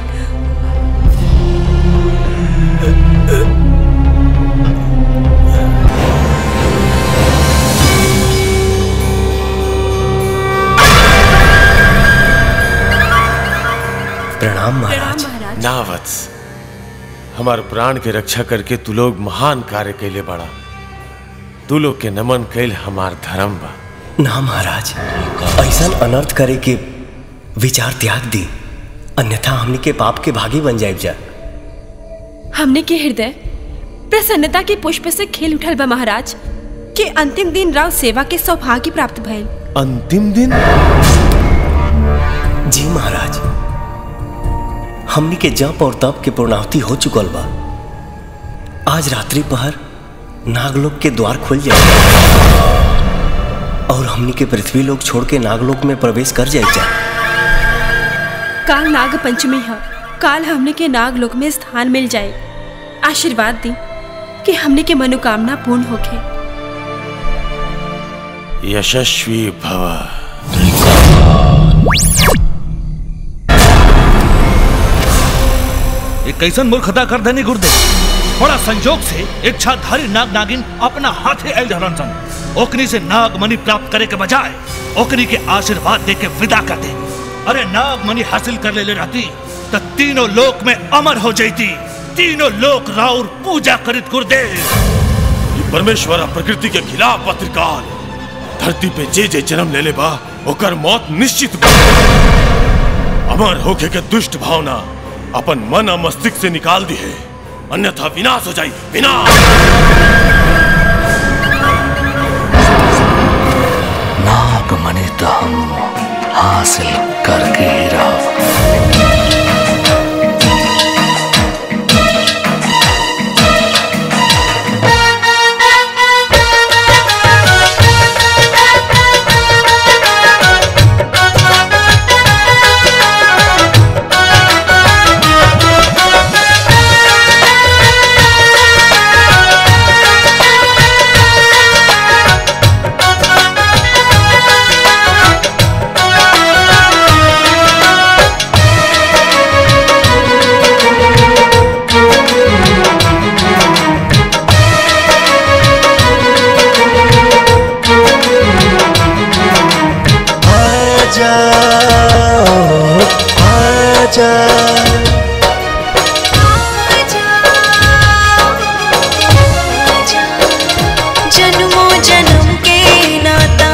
S1: प्रणाम महाराज
S16: ना वत्स हमार प्राण के रक्षा करके तू लोग महान कार्य कैले बड़ा तू लोग के नमन कैल हमार धर्म बा
S1: ना महाराज ऐसा अनर्थ करे के विचार त्याग दी अन्यथा हमनी के पाप के भागी बन जाए जा
S7: हमने के हृदय प्रसन्नता के पुष्प से खेल उठल बा महाराज कि अंतिम दिन राव सेवा के सौभाग्य प्राप्त भइल
S16: अंतिम दिन
S1: जी महाराज हमनी के जप और तप के पूर्णाहुति हो चुकल बा आज रात्रि पहर नागलोक के द्वार खुल जाए और हमनी के पृथ्वी लोक छोड़ के नागलोक में प्रवेश कर जाए जा
S7: काल नाग पंचमी है काल हमने के नाग लोक में स्थान मिल जाए आशीर्वाद दी कि हमने के मनोकामना पूर्ण होके
S16: यशस्वी भव
S10: एक कैसन मूर्खता कर देनी गुरुदेव बड़ा संजोग से इच्छाधारी नाग नागिन अपना हाथे आयल रहलन सन ओकनी से नाग मणि प्राप्त करे के बजाय ओकनी के आशीर्वाद दे के विदा कर दे अरे नाग मणि हासिल कर ले, ले रहती तो तीनों लोक में अमर हो जाती तीनों लोक राउर पूजा करित गुरुदेव
S16: ये परमेश्वर आ प्रकृति के खिलाफ बा त्रिकाल धरती पे जे जे जन्म ले ले बा ओकर मौत निश्चित बा अमर होके के दुष्ट भावना अपन मन और मस्तिष्क से निकाल दी है अन्यथा विनाश हो जाई विनाश
S10: नाग मणि तो हम हासिल करके ही रहो
S13: आजा आजा
S12: जन्मों जन्म के नाता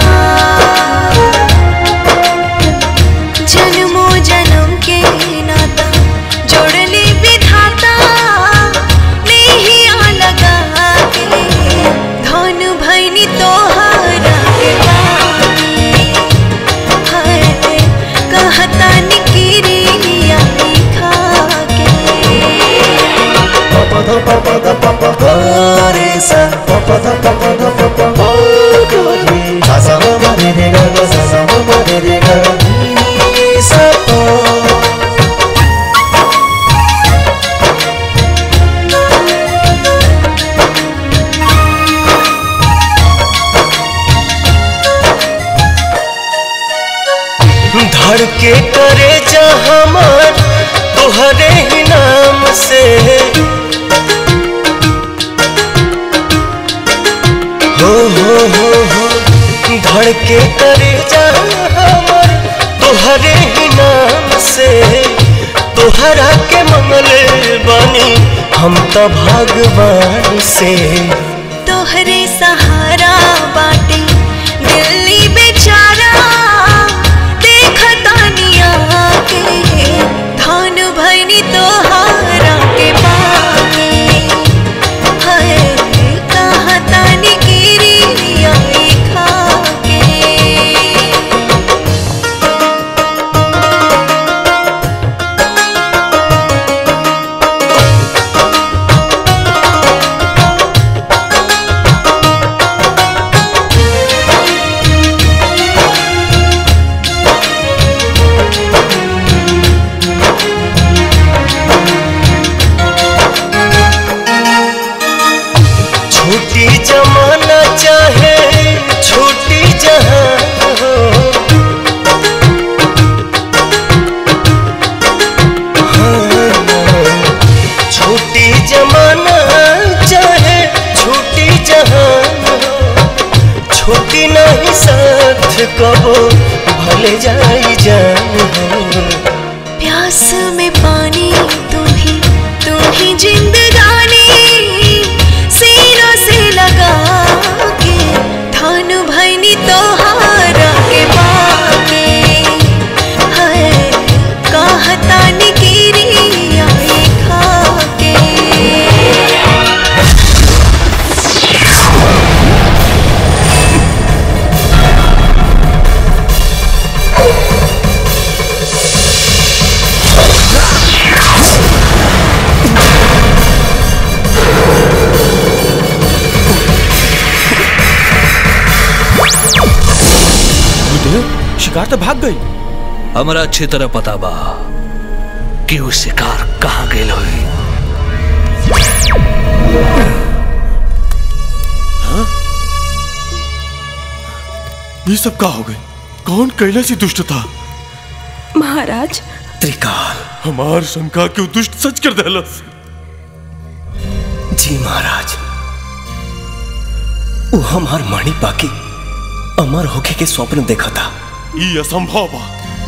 S12: जन्मों जन्म के नाता जोड़ली विधाता नहीं आ लगा के धन भैनी तोहरा के बानी। हाय कहता निकिरी आई खा के
S13: पपा ध पपा ध पपा ग रे सा पपा ध पपा ध पपा ग ग रे सा सा म म रे रे ग ग सा सा म म रे रे ग ग नी सा प धड़ के करे जा हमार तोहरे ही नाम से हो हो हो हो धड़ के करे जा हमार तोहरे ही नाम से तोहरा के मंगल बानी हम तो भगवान से
S12: तोहरे सहारा बाटे दिल्ली बेचारा देखतानिया के धान भैनी तोहारा के पाके हाय कहतानी गिरी आई खा के
S13: हाँ
S5: शिकार तो भाग गई
S10: हमरा अच्छी तरह पता बा कि वो शिकार कहाँ गेल हुई
S16: ये सब का हो गई कौन कैला सी दुष्ट था
S7: महाराज
S1: त्रिकाल
S16: हमार शंका क्यों दुष्ट सच कर देलस
S1: जी महाराज वो हमार माणी बाकी अमर होके के स्वप्न देखा था
S16: ये असंभव बा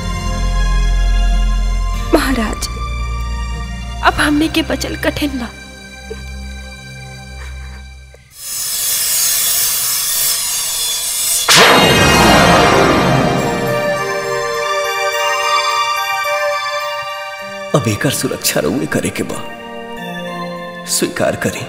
S7: महाराज अब हमने के बचल कठिन बा
S1: अब एकर सुरक्षा रउए करे के बा स्वीकार करी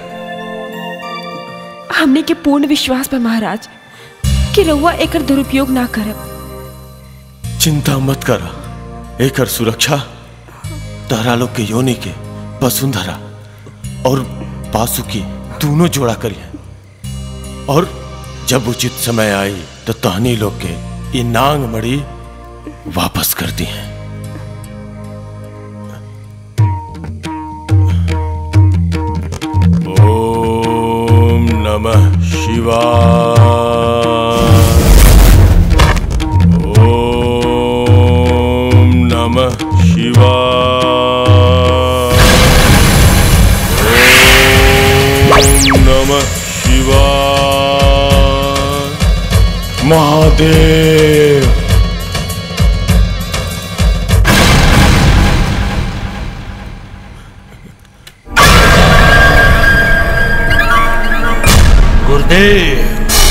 S7: हमने के पूर्ण विश्वास बा महाराज कि रउआ एकर दुरुपयोग ना करब
S16: चिंता मत कर एकर सुरक्षा तारा लोग के योनि के वसुंधरा और पासुकी दोनों जोड़ा करिए और जब उचित समय आई तो तहनी लोग के ये नांग मड़ी वापस कर दी है ओम नमः शिवाय ओम नमः शिवाय ओम नमः शिवाय महादेव
S10: गुरुदेव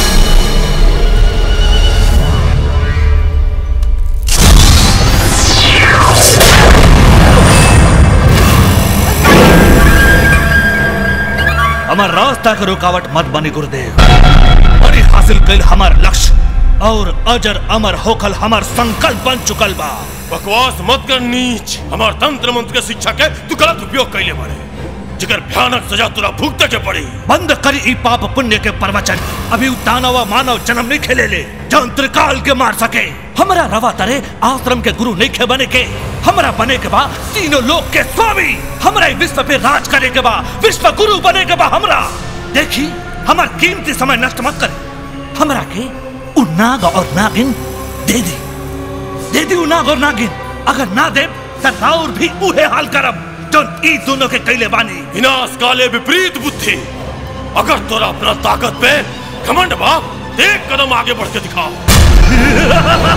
S10: हमार रास्ता के रुकावट मत बनी गुरुदेव बड़ी हासिल कल हमार लक्ष्य और अजर अमर होकल हमार संकल्प बन चुकल बा
S16: बकवास मत कर नीच हमार तंत्र मंत्र के शिक्षा के तू गलत उपयोग कैले बारे जिकर भयानक सजा तुरा भुगते के पड़ी
S10: बंद करी ई पाप पुण्य के प्रवचन अभी उ दानव व मानव जन्म नहीं खेले ले जो त्रिकाल के मार सके हमरा रवा तरे आश्रम के गुरु नहीं खे बने के हमरा बने के बा तीनों लोक के स्वामी हमरा ई विश्व पे राज करे के बा विश्व गुरु बने के बा हमरा देखी हमार कीमती समय नष्ट मत करे हमरा के उ नाग और नागिन दे दे दे दी उ नाग और नागिन अगर ना दे त राउर भी उहे हाल करब जो ई दोनों के कैले बानी
S16: विनाश काले विपरीत बुद्धि अगर तोरा अपना ताकत पे घमंड बाप एक कदम आगे बढ़ के दिखाओ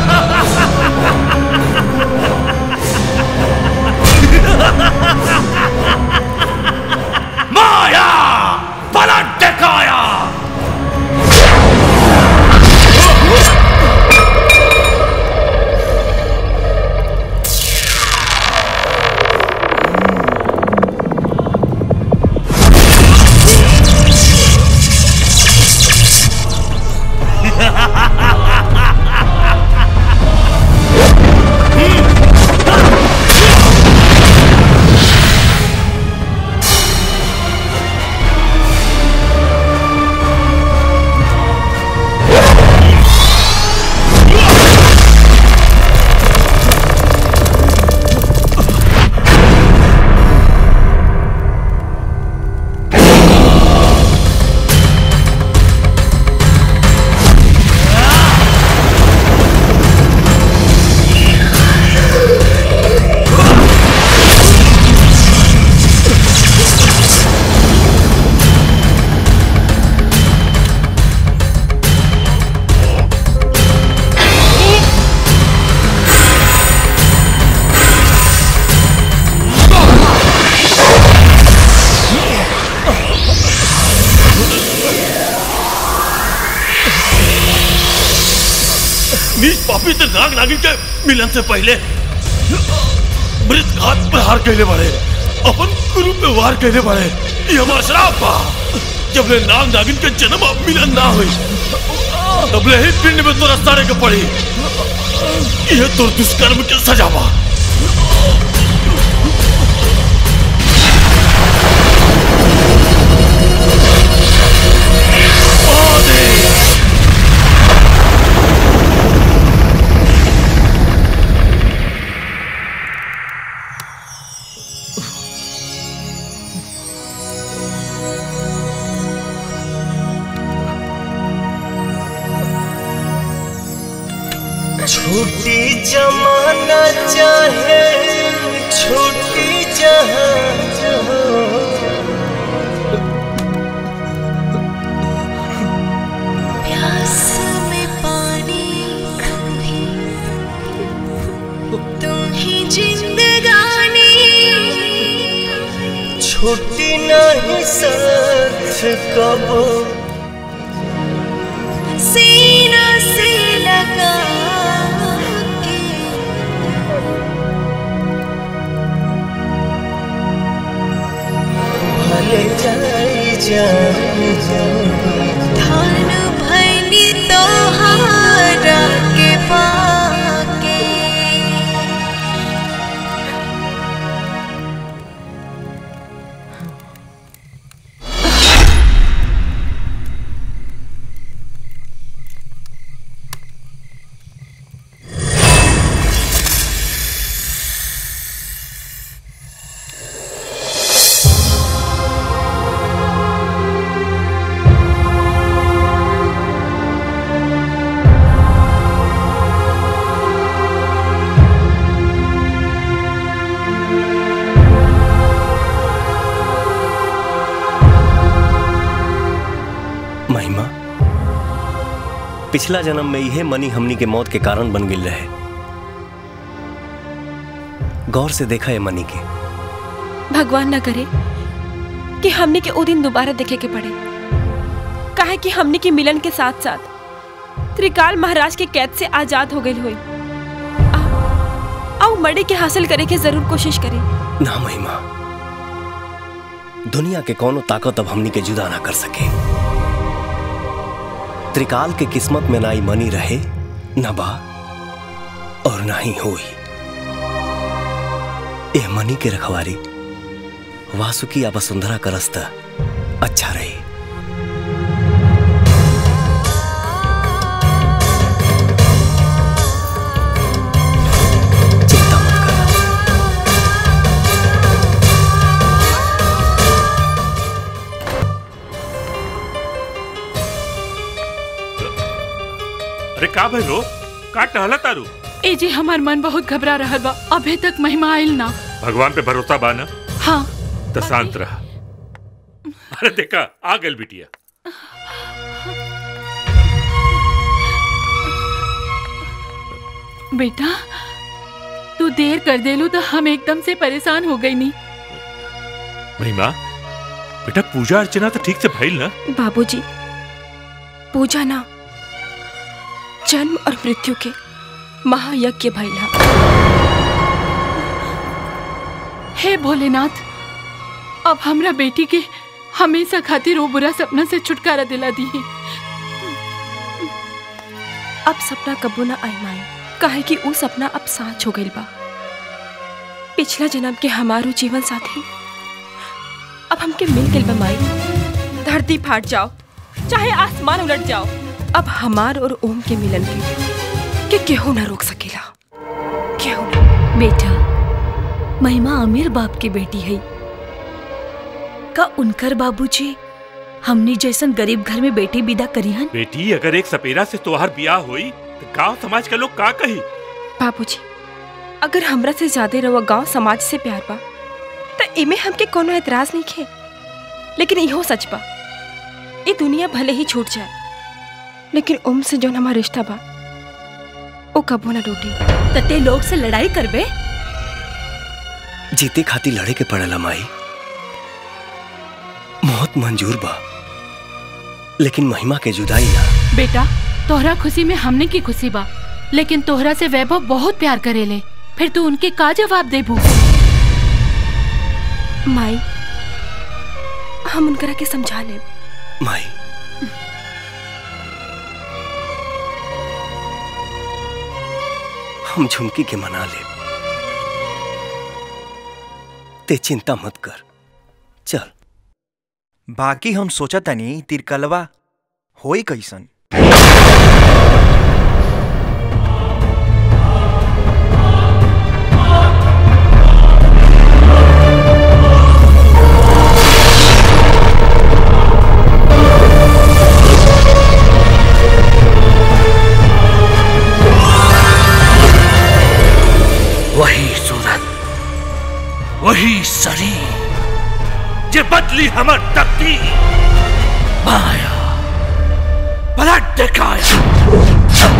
S10: माया पलट दिखाया
S16: नीच पापी ते नाग नागिन के मिलन से पहले मृत घात पर हार कैले बड़े अपन गुरु पे वार कैले बड़े ये हमारा श्राप बा जब ले नाग नागिन के जन्म अब मिलन ना हुई तब ले ही पिंड में तोरा सारे के पड़ी ये तो दुष्कर्म के सजा बा
S13: छूटी जमाना चाहे छूटी जहां
S12: प्यास में पानी तुम ही जिंदगानी
S13: छूटी नहीं साथ कबो
S12: सीना से लगा के
S13: भले जाई जान
S12: धान भैनी तोहारा के पाके
S1: महिमा पिछला जन्म में यह मनी हमनी के मौत के कारण बन गिल रहे गौर से देखा है मनी के
S7: भगवान न करे कि हमने के ओ दिन दोबारा देखे के पड़े काहे कि हमने के मिलन के साथ साथ त्रिकाल महाराज के कैद से आजाद हो गई हुई आओ मड़े के हासिल करे के जरूर कोशिश करें
S1: ना महिमा दुनिया के कोनो ताकत अब हमनी के जुदा ना कर सके त्रिकाल के किस्मत में ना ही मनी रहे न बा और ना ही होई ए मनी के रखवारी वासुकी या वसुंधरा का रास्ता अच्छा रही
S8: अरे का भइलो का टहला तारू
S2: ए जी हमार मन बहुत घबरा रहा बा अभी तक महिमा आयल ना
S8: भगवान पे भरोसा बा ना
S2: हाँ
S8: तो शांत रहा अरे देखा आ गल बिटिया
S2: बेटा तू देर कर देलू तो हम एकदम से परेशान हो गई नी
S8: महिमा बेटा पूजा अर्चना तो ठीक से भइल ना
S7: बाबूजी पूजा ना जन्म और मृत्यु के महायज्ञ भैला
S2: हे भोलेनाथ अब हमरा बेटी के हमेशा खातिर वो बुरा सपना से छुटकारा दिला दी
S7: अब सपना कबो ना आई माई काहे कि वो सपना अब साँच हो गइल बा पिछला जन्म के हमारो जीवन साथी अब हमके मिल गइल बा माई धरती फाट जाओ चाहे आसमान उलट जाओ अब हमार और ओम के मिलन के के केहू ना रोक सकेला केहू ना
S11: बेटा महिमा अमीर बाप की बेटी है का उनकर बाबूजी हमनी जैसन गरीब घर में बेटी विदा करी हन
S8: बेटी अगर एक सपेरा से तोहार ब्याह हुई तो गांव समाज के लोग का कही
S7: बाबूजी अगर हमरा से ज्यादा रवा गांव समाज से प्यार बा तो इमे हमके कोनो एतराज नहीं खे लेकिन इहो सच बा ये दुनिया भले ही छूट जाए लेकिन ओम से जौन हमारा रिश्ता बा ओ कबो ना टूटी
S11: तते लोग से लड़ाई करबे
S1: जीते खातिर लड़े के पड़ेला माई मौत मंजूर बा लेकिन महिमा के जुदाई ना
S2: बेटा तोहरा खुशी में हमने की खुशी बा लेकिन तोहरा से वैभव बहुत प्यार करेले फिर तू उनके का जवाब देबू
S7: माई हम उनकरा के समझा ले
S1: माई हम झुमकी के मना ले ते चिंता मत कर चल
S14: बाकी हम सोचा तनी तिरकलवा होई कैसन
S12: Thank
S10: शरीर जे बदली हमर तकदीर माया पलट दिखाया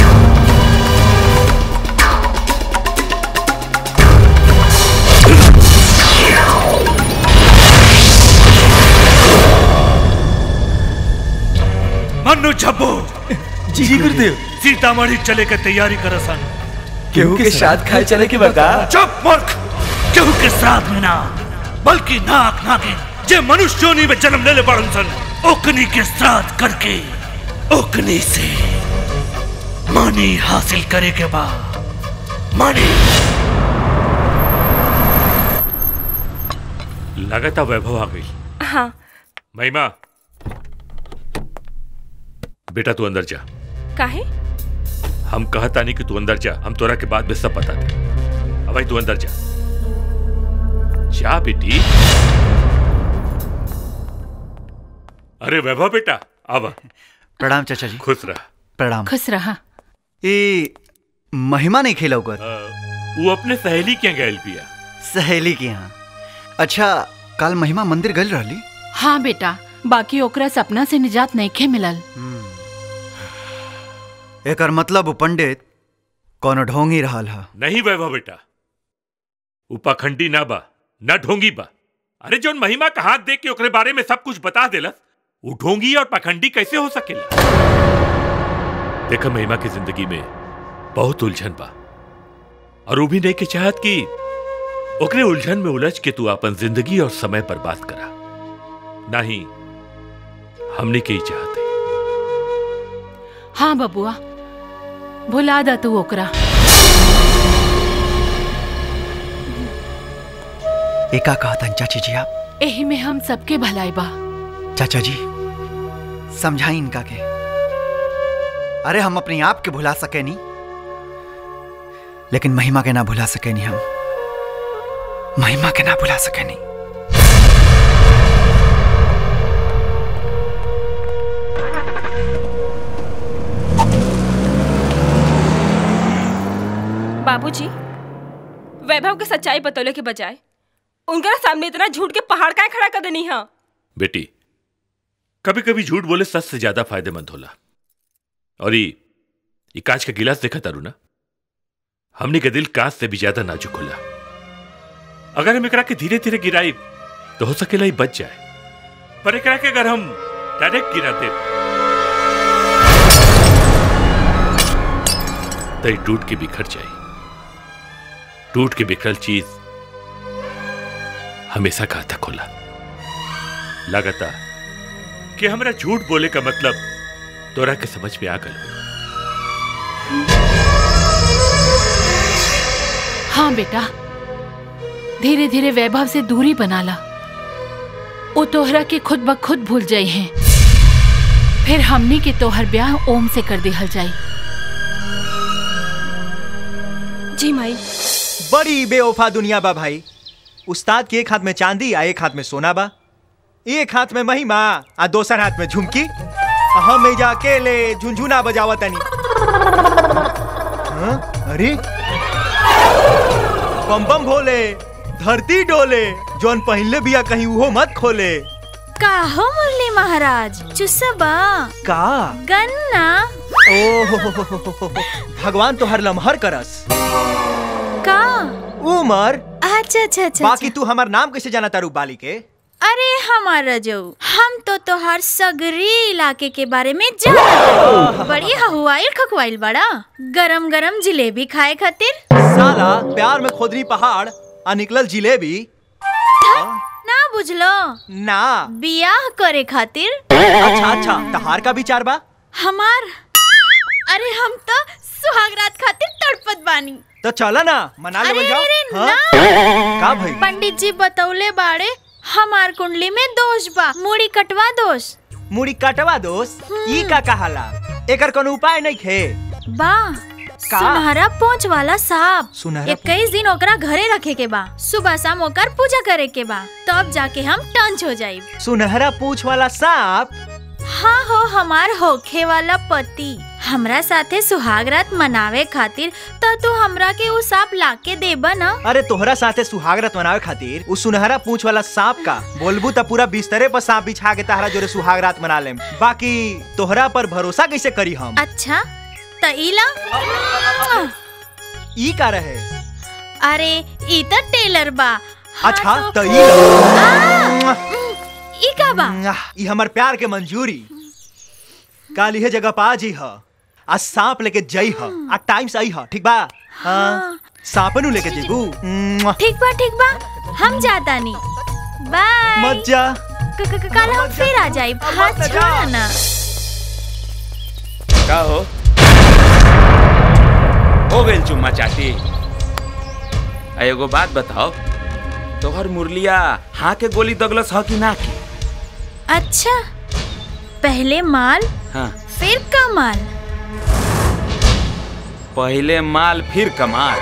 S10: मनु झब्बो
S14: जी गुरुदेव
S10: सीतामढ़ी चले के तैयारी कर सन
S14: केहू के साथ खाए चले के बता
S10: चुप मूर्ख केहू के साथ में ना बल्कि नाक नागिन जे मनुष्य योनि में जन्म लेले पड़न सन ओकनी के श्राद्ध करके ओकनी से मनी हासिल करे के बाद मनी
S8: लगातार वैभव आ गई
S7: हाँ
S8: महिमा बेटा तू अंदर जा
S7: काहे
S8: हम कहता नहीं कि तू अंदर जा हम तोरा के बाद में सब बता दे अब भाई तू अंदर जा जा बेटी अरे वैभव बेटा अब
S4: प्रणाम चाचा जी
S8: खुश रह
S4: प्रणाम
S2: खुश रहा
S4: ये महिमा नहीं खेला होकर
S8: वो अपने सहेली के गैल पिया
S4: सहेली के यहाँ अच्छा कल महिमा मंदिर गल रहली
S2: हाँ बेटा बाकी ओकरा सपना से निजात नहीं खे मिलल
S4: एकर मतलब वो पंडित कोनो ढोंग ही रहल हा
S8: नहीं वैभव बेटा उपखंडी ना बा ना ढोंगी बा अरे जोन महिमा का हाथ देख के ओकरे बारे में सब कुछ बता देलस वो ढोंगी और पखंडी कैसे हो सकेला देखा महिमा की जिंदगी में बहुत उलझन बा और वो भी नहीं के चाहत कि ओकरे उलझन में उलझ के तू अपन जिंदगी और समय बर्बाद करा नहीं हमने के ही चाहते
S2: हाँ बबुआ भुला दा तू ओकरा
S4: एका कहतन चाची जी आप
S2: एही में हम सबके भलाई बा
S4: चाचा जी समझाई इनका के अरे हम अपने आप के भुला सके नहीं लेकिन महिमा के ना भुला सके नहीं हम महिमा के ना भुला सके नहीं
S7: बाबूजी वैभव के सच्चाई बतौले के बजाय उनका सामने इतना झूठ के पहाड़ का खड़ा कर देनी है
S8: बेटी कभी कभी झूठ बोले सच से ज्यादा फायदेमंद होला और ये ये कांच का गिलास देखा तारू ना हमने के दिल कांच से भी ज्यादा नाजुक होला अगर हम एकरा के धीरे धीरे गिराई तो हो सकेला ही बच जाए पर एकरा के अगर हम डायरेक्ट गिरा दे तो ये टूट के बिखर जाए टूट के बिखरल चीज हमेशा घातक होला लगातार कि हमरा झूठ बोले का मतलब तोरा के समझ में आ गल
S2: हाँ बेटा धीरे धीरे वैभव से दूरी बना ला वो तोहरा के खुद ब खुद भूल जाई हैं फिर हमनी के तोहर ब्याह ओम से कर दिहल जाई
S7: जी माई
S14: बड़ी बेवफा दुनिया बा भाई उस्ताद के एक हाथ में चांदी आ एक हाथ में सोना बा एक हाथ में महिमा आ दोसर हाथ में झुमकी आ हम एजा अकेले झुनझुना बजावा तनी हाँ? अरे बम बम भोले धरती डोले जौन पहले बिया कहीं उहो मत खोले
S11: का हो मुरली महाराज चुसबा
S14: का
S11: गन्ना
S14: ओ भगवान तो हर लम्हर करस
S11: का
S14: उमर
S11: अच्छा अच्छा अच्छा
S14: बाकी तू हमार नाम कैसे जाना तारू बाली के
S11: अरे हमारा जो हम तो तोहार सगरी इलाके के बारे में जान बड़ी हवाइल खकवाइल बड़ा गरम गरम जिलेबी खाए खातिर
S14: साला प्यार में खोदरी पहाड़ आ निकलल जिलेबी
S11: ना बुझलो
S14: ना
S11: बियाह करे खातिर
S14: अच्छा अच्छा तहार का विचार बा
S11: हमार अरे हम तो सुहागरात खातिर तड़पत बानी
S14: तो चला ना मना
S11: अरे
S14: लेवल जाओ
S11: अरे
S14: हाँ?
S11: ना
S14: का भाई
S11: पंडित जी बतौले बाड़े हमार कुंडली में दोष बा मुड़ी कटवा दोष
S14: मुड़ी कटवा दोस्त ई का कहाला एकर कोनो उपाय नहीं खे
S11: बा सुनहरा पोंछ वाला सांप
S14: सुनहरा
S11: इक्कीस दिन ओकरा घरे रखे के बा सुबह शाम ओकर पूजा करे के बा तब जाके हम टंच हो जाइब
S14: सुनहरा पूछ वाला सांप
S11: हाँ हो हमार होखे वाला पति हमरा साथे सुहाग रात मनावे खातिर तो तू हमरा के उ सांप लाके देबा ना
S14: अरे तोहरा साथे सुहागरत मनावे खातिर उ सुनहरा पूंछ वाला सांप का बोलबू त पूरा बिस्तरे पर सांप बिछा के तहरा जोरे सुहाग रात मना लेम बाकी तोहरा पर भरोसा कैसे करी हम
S11: अच्छा त इला
S14: ई का रहे
S11: अरे ई त टेलर बा
S14: अच्छा त ई ला।
S11: ई का बा
S14: ई हमर प्यार के मंजूरी काल इहे जगह पा जी ह आ सांप लेके जई ह आ टाइम से आई ह ठीक बा हाँ सांपनु लेके जेबू
S11: ठीक बा ठीक बा हम जाता नी बाय
S14: मत जा
S11: क- क- कल हम फिर आ जाई हाथ छोड़ा ना
S6: का हो हो गइल चुम्मा चाटी आ एगो बात बताओ तोहर मुरलिया हाँ के गोली दगलस ह कि ना की
S11: अच्छा पहले माल
S6: हाँ
S11: फिर कमाल
S6: पहले माल फिर कमाल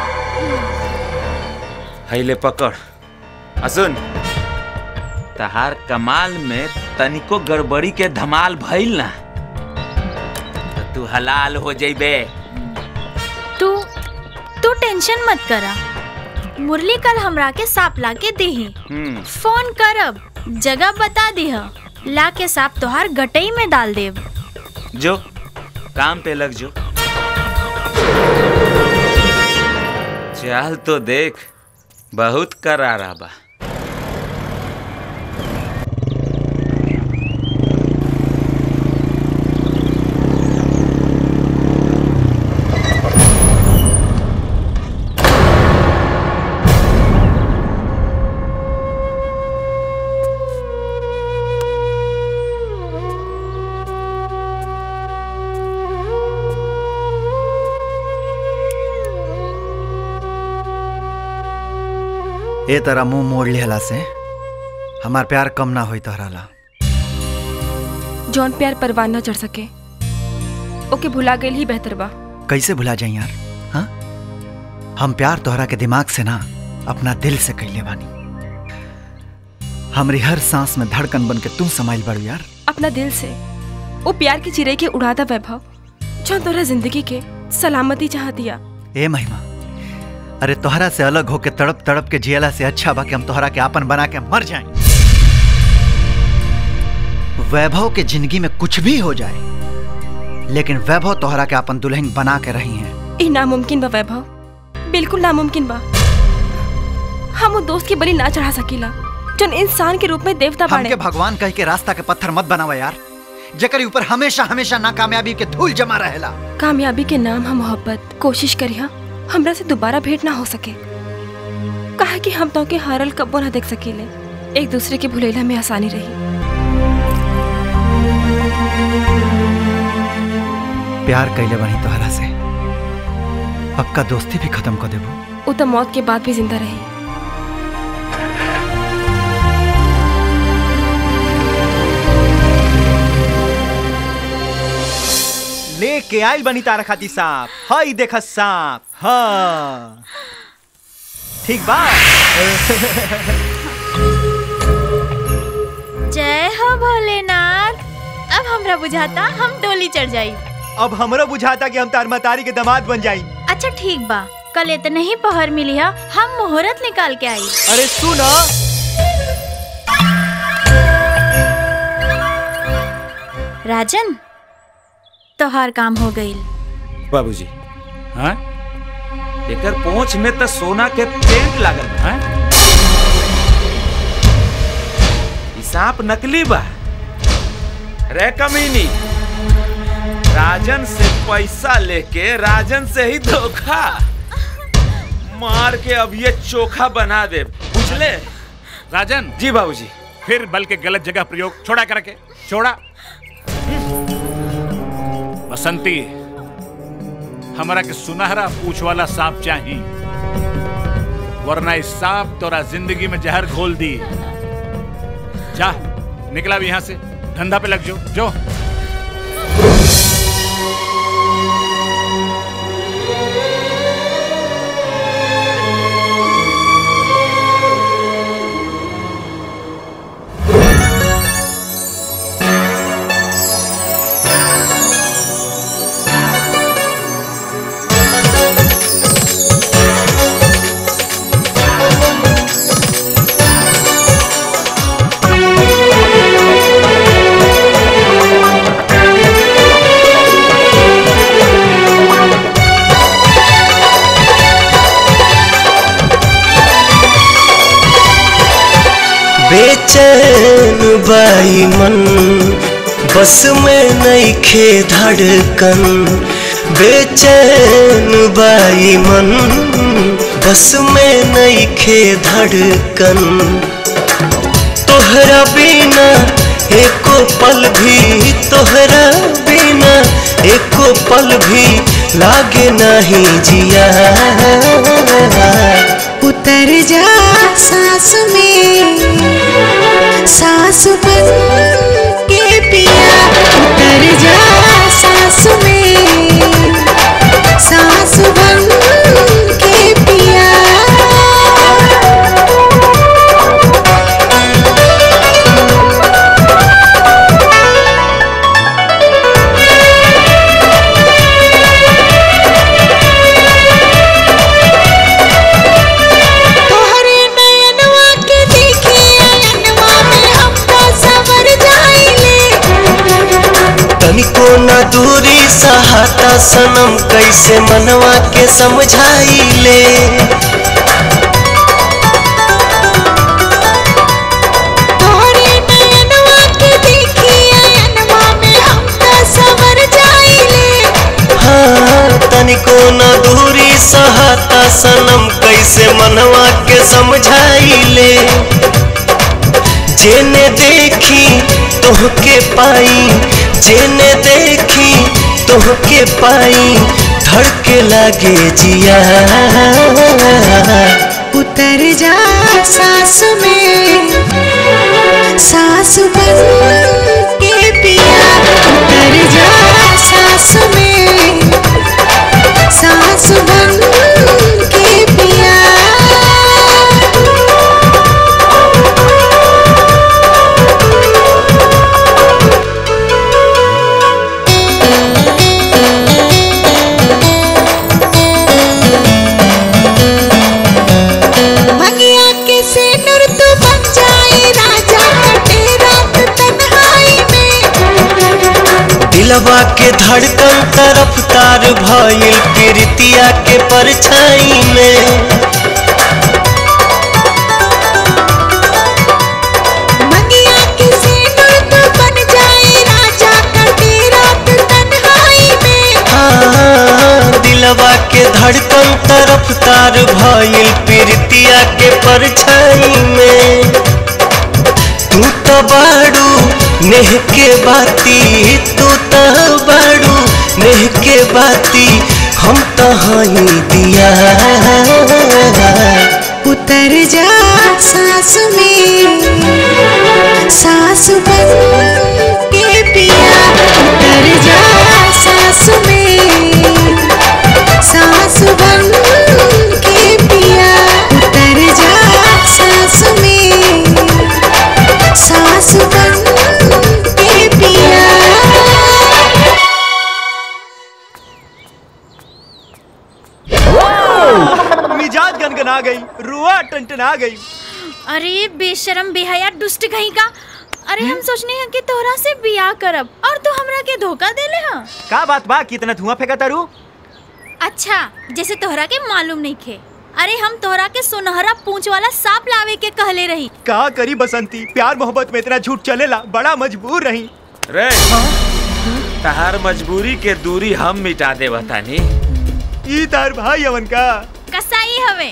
S6: हैले पकड़ आ सुन तहार कमाल में तनिको गड़बड़ी के धमाल भइल ना त तू हलाल हो जइबे
S11: तू तू टेंशन मत करा मुरली कल हमरा के सांप ला के देही
S6: हम्म
S11: फोन करब जगह बता दिह ला के सांप तोहार गटई में डाल देब
S6: जो काम पे लग जो चल तो देख बहुत करारा बा
S4: ए तरह मुंह मोड़ लिहला से हमार प्यार कम ना होई तोहरा ला
S7: जौन प्यार परवान न चढ़ सके ओके भुला गइल ही बेहतर बा
S4: कैसे भुला जाई यार हाँ हम प्यार तोहरा के दिमाग से ना अपना दिल से कैले बानी हमरी हर सांस में धड़कन बन के तू समाइल बड़ू यार
S7: अपना दिल से वो प्यार की चिरे के उड़ादा वैभव जौन तोरा जिंदगी के सलामती चाह दिया
S4: ए महिमा अरे तोहरा से अलग होके तड़प तड़प के जियला से अच्छा बा कि हम तोहरा के आपन बना के मर जाएं वैभव के जिंदगी में कुछ भी हो जाए लेकिन वैभव तोहरा के अपन दुल्हन बना के रही हैं
S7: ई नामुमकिन बा वैभव बिल्कुल नामुमकिन बा हम वो दोस्त की बलि ना चढ़ा सकीला जौन इंसान के रूप में देवता बाड़े
S4: हमके भगवान कह के रास्ता के पत्थर मत बनावा यार जेकर ऊपर हमेशा हमेशा नाकामयाबी के धूल जमा रहेला
S7: कामयाबी के नाम हम मोहब्बत कोशिश करिया हमरा से दोबारा भेंट ना हो सके कहा कि हम तो के हारल कब्बो ना देख सकीले एक दूसरे के भुलेला में आसानी रही
S4: प्यार कैले बनी तोहरा से पक्का दोस्ती भी खत्म कर देबो
S7: वो तो मौत के बाद भी जिंदा रही
S14: लेके आइल बनी तारा खाती सांप हई देख सांप हाँ ठीक बा
S11: जय हो भोलेनाथ अब हमरा बुझाता हम डोली चढ़ जाई
S14: अब हमरो बुझाता कि हम तार मतारी के दामाद बन जाई
S11: अच्छा ठीक बा कल इतने ही पहर मिली है हम मुहूर्त निकाल के आई
S14: अरे सुनो
S11: राजन तोहार काम हो गई
S6: बाबूजी हाँ एकर पोंछ में तो सोना के पेंट लागल बा हाँ? ई सांप नकली बा रे कमीनी राजन से पैसा लेके राजन से ही धोखा मार के अब ये चोखा बना दे बुझले
S5: राजन
S6: जी बाबूजी
S5: फिर बल के गलत जगह प्रयोग छोड़ा करके छोड़ा बसंती हमारा के सुनहरा पूछ वाला सांप चाहिए वरना इस सांप तोरा जिंदगी में जहर घोल दी जा निकला भी यहाँ से धंधा पे लग जो जो
S13: बेचैन बाई मन बस में नहीं खे धड़कन बेचैन बाई मन बस में नहीं खे धड़कन तोहरा बिना एको पल भी तोहरा बिना एको पल भी लागे नहीं जिया
S12: उतर जा सांस में सांस बन के पिया उतर जा सांस में सांस बन के पिया तोहरे नयनवा के देखे अयनवा में हम तो सवर जाइले
S13: तनिको न दूरी सहाता सनम कैसे मनवा के समझाई ले
S12: तोहरे नयनवा के देखे अयनवा में हम तो सवर जाइले
S13: हाँ तनिको न दूरी सहाता सनम कैसे मनवा के समझाई ले जेने देखी तोहके पाई जेने देखी तोहके पाई धड़के लागे जिया
S12: उतर जा सांस में सांस बन के पिया उतर जा सांस में सांस बन के पिया भगिया के से नूर तू बन जाए राजा कटे रात तन्हाई में
S13: दिलवा के धड़कन तरफ तार भइल प्रीतिया के परछाई में
S12: भगिया के से नूर तू बन जाए राजा कटे रात तन्हाई में
S13: हाँ दिलवा के धड़कन तरफ तार भइल प्रीतिया के परछाई में तू तो बाड़ू नेह के बाती तू तो बाड़ू नेह के बाती हम तो हई दिया
S12: उतर जा सांस में सांस बन के पिया उतर जा सांस में सांस बन के पिया उतर जा सांस में सांस बन के पिया
S14: मिजाज गनगना गई रुआ टनटना गई
S11: अरे बेशरम बेहया दुष्ट कहीं का अरे हम सोचने हैं कि तोहरा से बियाह करब और तू हमरा के धोखा देले हा
S14: का बात बा कितना धुआं फेंका तारू
S11: अच्छा जैसे तोहरा के मालूम नहीं खे अरे हम तोहरा के सुनहरा पूंछ वाला सांप लावे के कहले रही
S14: का करी बसंती प्यार मोहब्बत में इतना झूठ चलेला बड़ा मजबूर रही
S6: रे तहार मजबूरी के दूरी हम मिटा दे बतानी
S14: ई तार भाई अवन का
S11: कसाई हवे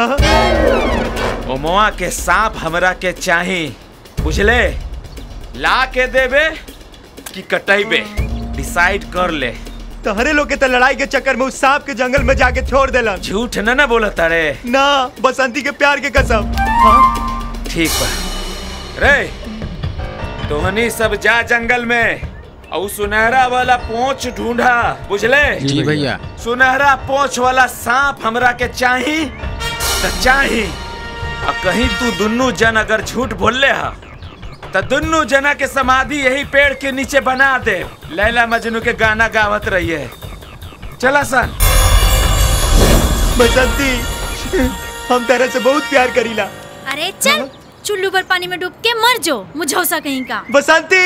S6: ओमवा के सांप हमरा के चाही बुझले ला के देबे कि कटैबे डिसाइड कर ले
S14: तहरे लोग के तो लड़ाई के चक्कर में उस सांप के जंगल में जाके छोड़ देलन
S6: झूठ न ना बोला तारे
S14: ना बसंती के प्यार के कसम
S6: ठीक बा रे तोहनी सब जा जंगल में और सुनहरा वाला पोंछ ढूंढा बुझले
S19: जी भैया।
S6: सुनहरा पोंछ वाला सांप हमरा के चाही त चाही आ कहीं तू दुन्नू जन अगर झूठ बोलले हा त दुन्नू जना के समाधि यही पेड़ के नीचे बना दे लैला मजनू के गाना गावत रहिए चला सन
S14: बसंती हम तेरे से बहुत प्यार करीला
S11: अरे चल चुल्लू पर पानी में डूब के मर जो मुझौसा कहीं का
S14: बसंती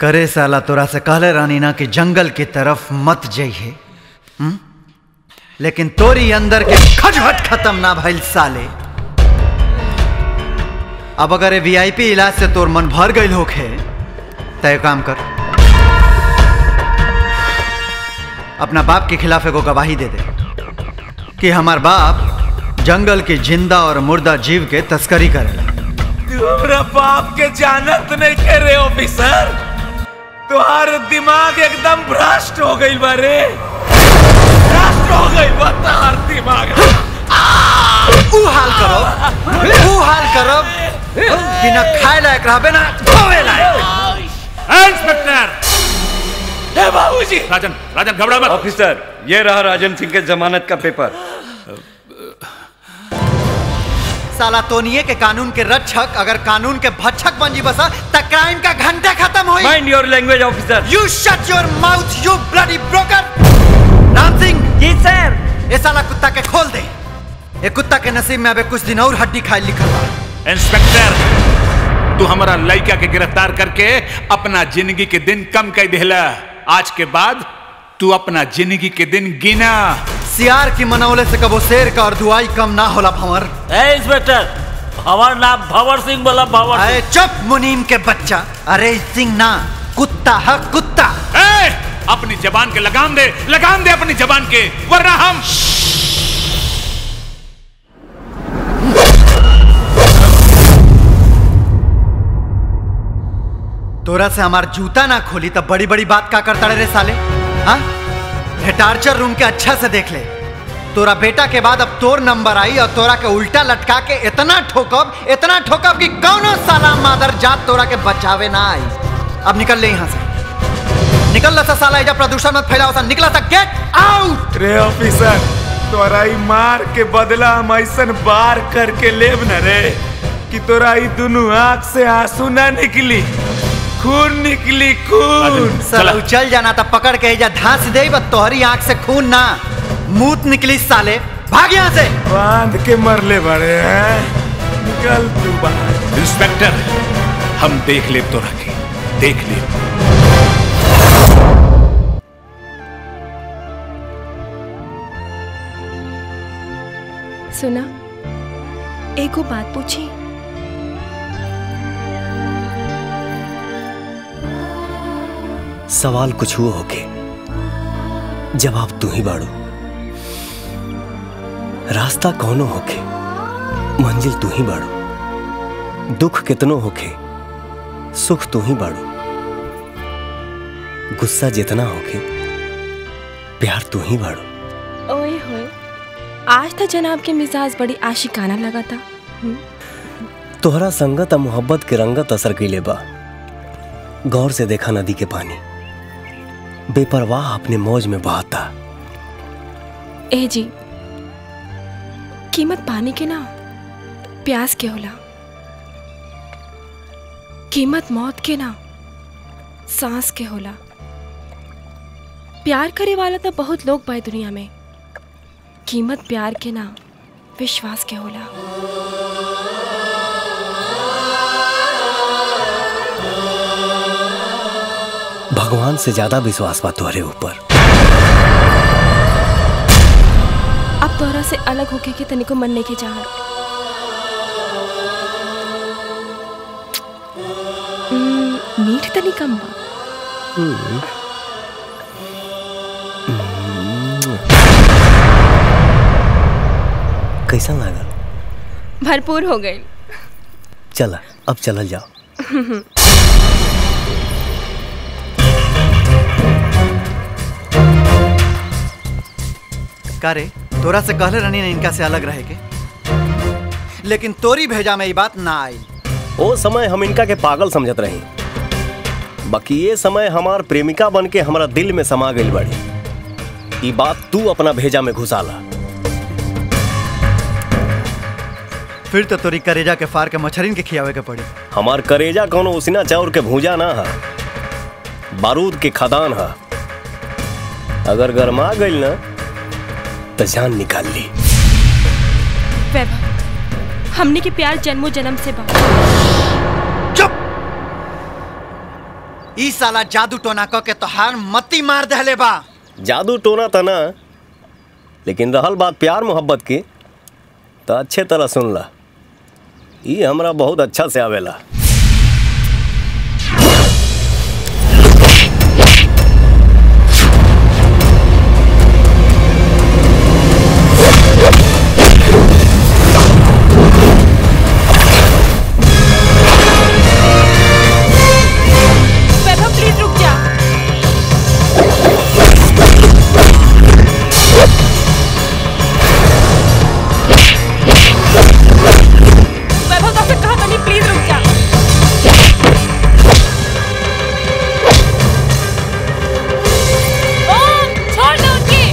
S4: करे साला तोरा से कहले रानी ना कि जंगल की तरफ मत जइहे हम्म? लेकिन तोरी अंदर के खटखट खत्म ना भइल साले अब अगर वीआईपी इलाज से तोर मन भर गईल होखे तय काम कर अपना बाप के खिलाफ एगो गवाही दे दे कि हमार बाप जंगल के जिंदा और मुर्दा जीव के तस्करी करेला
S6: तुम्हारा बाप के जानत नहीं करे ऑफिसर तुम्हारा दिमाग एकदम भ्रष्ट हो गई बारे भ्रष्ट हो गई बा तुम्हार दिमाग
S4: ऊ हाल करो ऊ हाल करो कि ना खाए लायक रहबे ना धोवे लायक
S8: इंस्पेक्टर
S6: ए बाबूजी
S8: राजन राजन घबरा मत
S19: ऑफिसर ये रहा राजन सिंह के जमानत का पेपर
S4: साला तोनिए के कानून के रक्षक अगर कानून के भक्षक बन जी बसा त क्राइम का घंटा खत्म होई
S19: mind your language officer
S4: you shut your mouth you bloody broker Ram Singh
S19: ji sir
S4: ये साला कुत्ता के खोल दे ये कुत्ता के नसीब में अबे कुछ दिन और हड्डी खाए लिखल बा
S5: इंस्पेक्टर तू हमारा लड़का के गिरफ्तार करके अपना जिंदगी के दिन कम कर देला आज के बाद तू अपना जिंदगी के दिन गिना
S4: सियार की मनौले से कबो शेर का और दुआई कम ना होला भंवर
S20: ए इंस्पेक्टर हमार नाम भंवर सिंह बोला भंवर
S4: अरे चुप मुनीम के बच्चा अरे सिंह ना कुत्ता है कुत्ता
S5: ए, अपनी जबान के लगाम दे लगाम दे अपनी जबान के वरना हम
S4: तोरा से हमार जूता ना खोली तब बड़ी बड़ी बात का करता रे साले हाँ ये टार्चर रूम के अच्छा से देख ले तोरा बेटा के बाद अब तोर नंबर आई और तोरा के उल्टा लटका के इतना ठोकब इतना ठोकब कि कौनो साला मादर जात तोरा के बचावे ना आई अब निकल ले यहाँ से निकल ला सा साला एजा प्रदूषण मत फैलाओ सा निकला सा गेट आउट
S6: रे ऑफिसर तोरा ई मार के बदला हम ऐसन बार करके लेब न रे कि तोरा ई दुनू आंख से आंसू ना निकली खून निकली खून
S4: साला उ चल जाना था पकड़ के एजा धांस दे बस तोहरी आंख से खून ना मूत निकली साले भाग यहाँ से
S6: बांध के मरले बड़े हैं निकल तू बाहर
S5: इंस्पेक्टर हम देख ले तो रखे देख ले
S7: सुना एगो बात पूछी
S1: सवाल कुछ हुआ होके जवाब तू ही बाड़ू रास्ता कौनो होके मंजिल तू ही बाड़ू दुख कितनो होके सुख तू ही बाड़ू गुस्सा जितना होके प्यार तू ही बाड़ू
S7: ओए होए आज तो जनाब के मिजाज बड़ी आशिकाना लगा था हम्म,
S1: तोहरा संगत आ मोहब्बत के रंगत असर कैले बा गौर से देखा नदी के पानी बेपरवाह अपने मौज में बहाता
S7: ए जी कीमत पानी के ना प्यास के होला कीमत मौत के ना सांस के होला प्यार करे वाला तो बहुत लोग बाए दुनिया में कीमत प्यार के ना विश्वास के होला
S1: भगवान से ज्यादा विश्वास बा तोहरे ऊपर
S7: अब तोहरा से अलग होके के तनिको मन नहीं के चाहत हम्म, मीठ तनी कम बा
S1: कैसा लागल
S7: भरपूर हो गई
S1: चला अब चलल जाओ
S4: का रे तोरा से कहले रहनी ना इनका से अलग रहे के लेकिन तोरी भेजा में ये बात ना आई
S1: ओ समय हम इनका के पागल समझत रही बाकी ये समय हमार प्रेमिका बन के हमारा दिल में समा गई बड़ी ई बात तू अपना भेजा में घुसाला
S4: फिर तो तोरी करेजा के फार के मछरिन के खियावे के पड़ी
S1: हमार करेजा कोनो उसिना चाउर के भूजा ना है बारूद के खदान है अगर गरमा गई ना तो जान निकाल ली
S7: वैभव हमने के प्यार जन्मों जन्म से बा
S4: ई साला जादू टोना क के तोहार मती मार दहले बा
S1: जादू टोना था ना लेकिन रहल बात प्यार मोहब्बत की तो अच्छे तरह सुन ला ये हमरा बहुत अच्छा से आवेला
S7: वैभव प्लीज रुक जा वैभव तो कहा था नहीं प्लीज रुक जा ओम छोड़ दो उनकी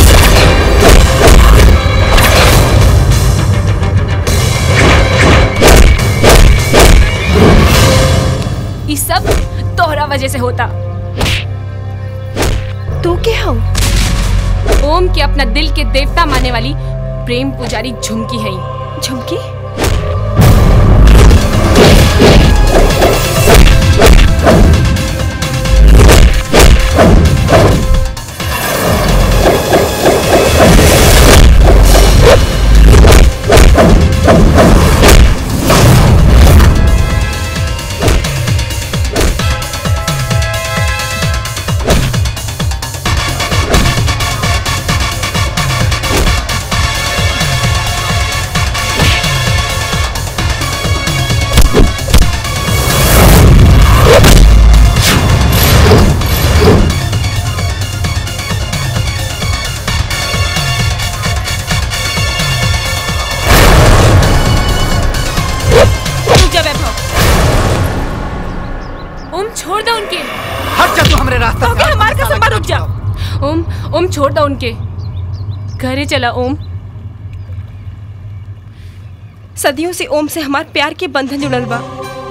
S9: ये सब तोहरा वजह से होता
S7: तू क्या हो
S9: ओम के अपना दिल के देवता मानने वाली प्रेम पुजारी झुमकी है
S7: झुमकी रुक जा वैभव
S9: ओम छोड़ दो उनके
S4: हट जा तू हमरे रास्ता
S9: से हमारे कसम पर रुक जा ओम ओम छोड़ दो उनके घरे चला ओम
S7: सदियों से ओम से हमार प्यार के बंधन जुड़ल बा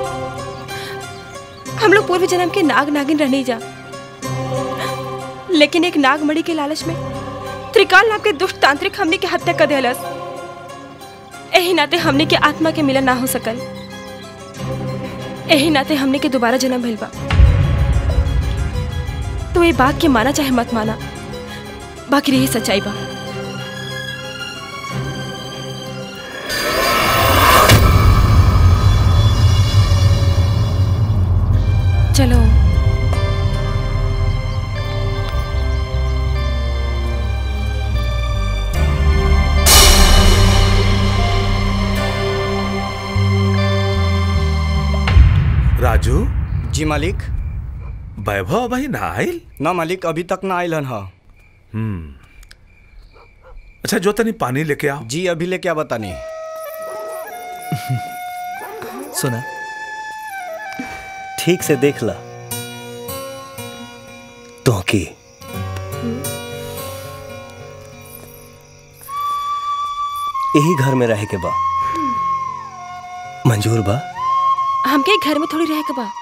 S7: हम लोग पूर्व जन्म के नाग नागिन रहने जा लेकिन एक नागमणि के लालच में त्रिकाल नाम के दुष्ट तांत्रिक हमने के हत्या कर दिलस एही नाते हमने के आत्मा के मिलन ना हो सकल एही नाते हमने के दोबारा जन्म भइल बा तो ये बात के माना चाहे मत माना बाकी रही सच्चाई बा चलो
S3: राजू
S17: जी मालिक
S3: वैभव भाई ना आयल
S17: ना मालिक अभी तक ना आयल ह
S3: हम्म अच्छा जो तनी पानी लेके आओ
S17: जी अभी लेके आ बतानी
S14: सुना
S1: ठीक से देख ला तो की यही घर में रहे के बा मंजूर बा
S7: हमके घर में थोड़ी रह के बा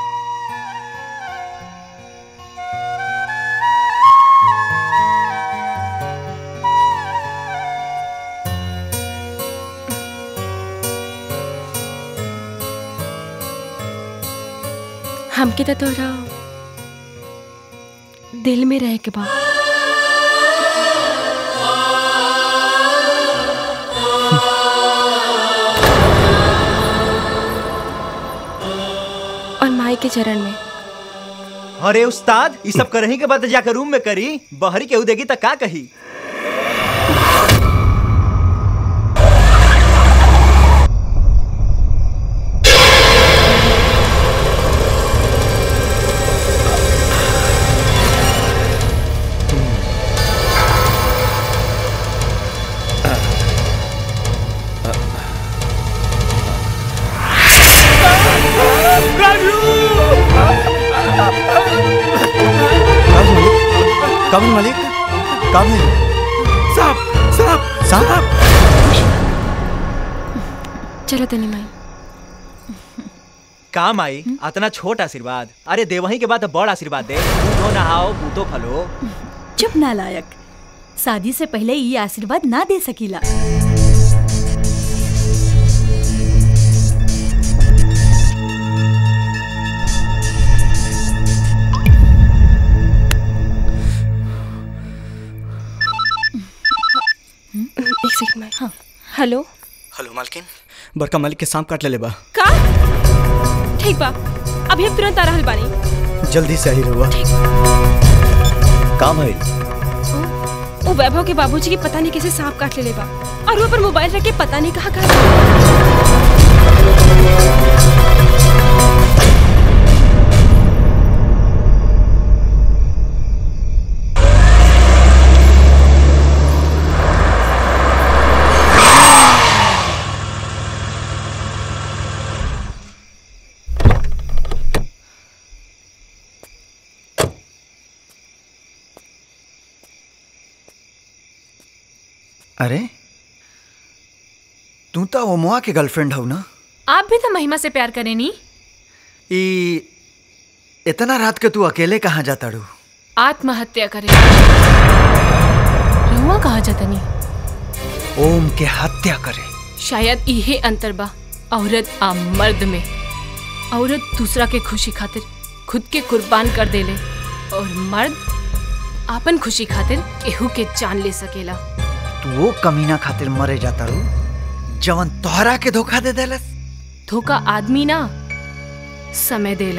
S7: हमके तो तोरा दिल में रह के बा और माई के चरण में
S14: अरे उस्ताद ये सब करही के बाद जाकर रूम में करी बहरी केहू देगी त का कही
S17: कभी मालिक कभी
S3: साहब साहब
S17: साहब
S7: चलो तनी माई
S14: काम आई अतना छोट आशीर्वाद अरे देवही के बाद तो बड़ आशीर्वाद दे बूढ़ो नहाओ बूतो फलो
S21: चुप नालायक शादी से पहले ये आशीर्वाद ना दे सकीला
S7: एक सेकंड में हाँ हेलो
S15: हेलो मालकिन बड़का मालिक के सांप काट ले बा
S7: का ठीक बा अभी हम तुरंत आ रहल बानी
S15: जल्दी से आई रहुआ
S1: काम है
S7: वो वैभव के बाबूजी की पता नहीं कैसे सांप काट ले बा और वो पर मोबाइल रख के पता नहीं कहाँ कहाँ
S4: अरे तू तो ओमोआ के गर्लफ्रेंड हो ना
S9: आप भी तो महिमा से प्यार करें नी
S4: ई इतना रात के तू अकेले कहाँ जाता रू
S9: आत्महत्या करें रहुआ कहा जातनी
S4: ओम के हत्या करे
S9: शायद इहे अंतर बा औरत आ मर्द में औरत दूसरा के खुशी खातिर खुद के कुर्बान कर देले और मर्द आपन खुशी खातिर केहू के जान ले सकेला
S4: तू वो कमीना खातिर मरे जाता रू जवन तोहरा के धोखा दे देलस
S9: धोखा आदमी ना समय देला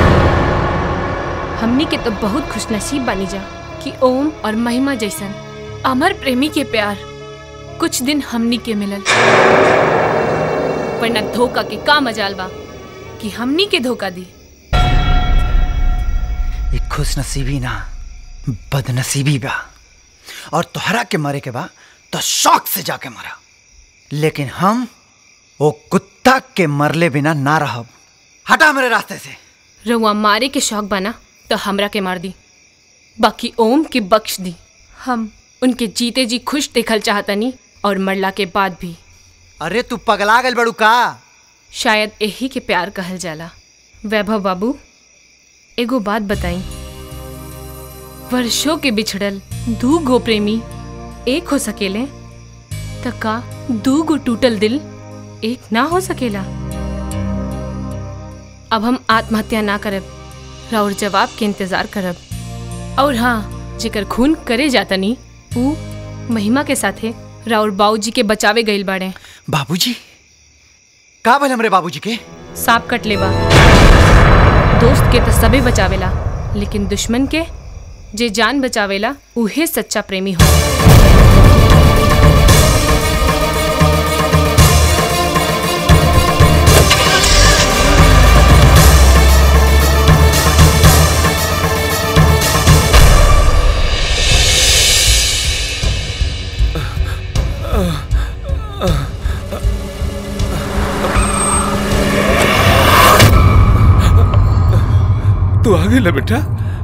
S9: हमनी के तो बहुत खुशनसीब बानी जा कि ओम और महिमा जैसन अमर प्रेमी के प्यार कुछ दिन हमनी के मिलल वरना धोखा के का मजाल बा कि हमनी के धोखा दी
S4: ये खुश नसीबी ना बदनसीबी बा और तोहरा के मरे के बा तो शौक से जाके मरा लेकिन हम वो कुत्ता के मरले बिना ना रहब हटा मेरे रास्ते से
S9: रउआ मारे के शौक बना तो हमरा के मार दी बाकी ओम के बख्श दी हम उनके जीते जी खुश देखल चाहतनी और मरला के बाद भी
S4: अरे तू पगला गल बड़ू का
S9: शायद यही के प्यार कहल जाला वैभव बाबू एगो बात बताई वर्षों के बिछड़ल दू गो प्रेमी एक हो सकेले त का दू गो टूटल दिल एक ना हो सकेला अब हम आत्महत्या ना करब और जवाब के इंतजार करब और हाँ जेकर खून करे जातनी ऊ महिमा के साथे राउर बाबूजी के बचावे गइल बाड़े
S4: बाबूजी का भले हमरे बाबूजी के
S9: सांप कट लेबा दोस्त के तो सबे बचावेला लेकिन दुश्मन के जे जान बचावेला उहे सच्चा प्रेमी हो
S3: तू आ गई बेटा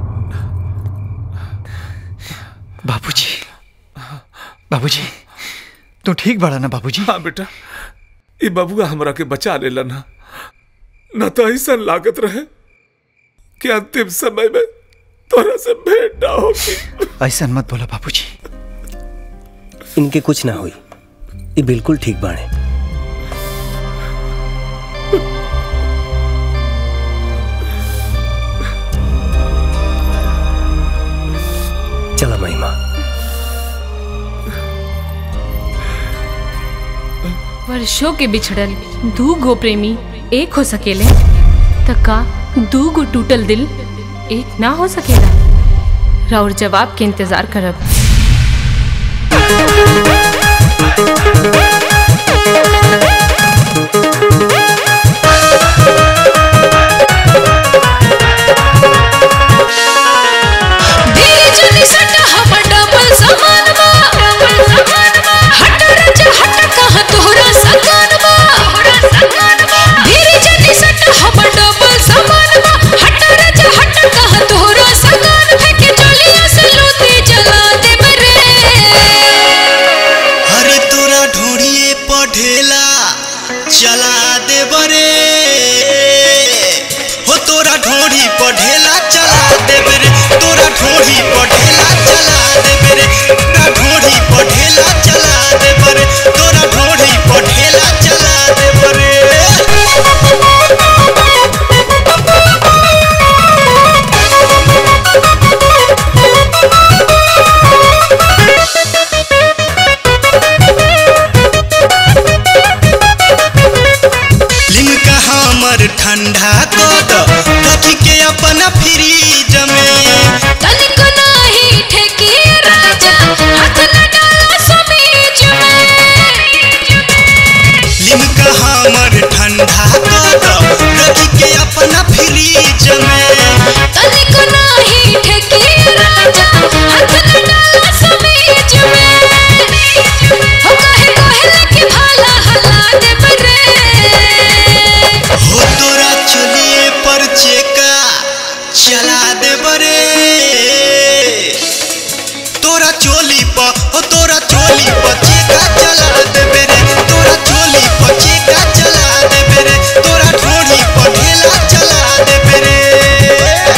S4: बाबूजी बाबूजी तू ठीक बड़ा ना बाबूजी
S3: हाँ बेटा ये बबुआ हमरा के बचा लेला ना न तो ऐसा लागत रहे कि अंतिम समय में तोरा से भेंट ना होगी
S4: ऐसा मत बोला बाबूजी
S1: इनके कुछ ना हुई ये बिल्कुल ठीक बाड़े चला महिमा
S9: वर्षों के बिछड़ल दू गो प्रेमी एक हो सकेले त का दू गो टूटल दिल एक ना हो सकेला राउर जवाब के इंतजार करब
S12: धीरे चली सटा हमर डबल समान बा हट रजा हट कहाँ तोहरा सकान बा धीरे चली सटा हमर डबल समान बा हट रजा हट कहाँ तोहरा सकान फेंके चलिया से लूटी जला दे बरे
S13: अरे तोरा ढूंढिए पढ़ेला चला दे बरे हो तोरा ढोढ़ी पढ़ेला चला दे बरे तोरा ढोढ़ी पढ़ेला चला दे बरे तोरा ढोढ़ी पढ़ेला चला दे बरे तोरा ढोढ़ी पढ़ेला चला दे बरे
S12: Thank you.
S18: इनका हमर ठंडा कर रखी के अपना फ्रीज में
S12: तनिक नाही ठेकी राजा हाथ न डाला समीज में हो कहे कहले कि भाला हला दे बरे
S18: हो तोरा चलिए पर चेका चला दे बरे तोरा चोली पर हो तोरा चोली पर चेका चला दे बेरे तोरा चोली पर चेका चला दे बेरे तोरा ढोढ़ी पर ढेला चला दे बेरे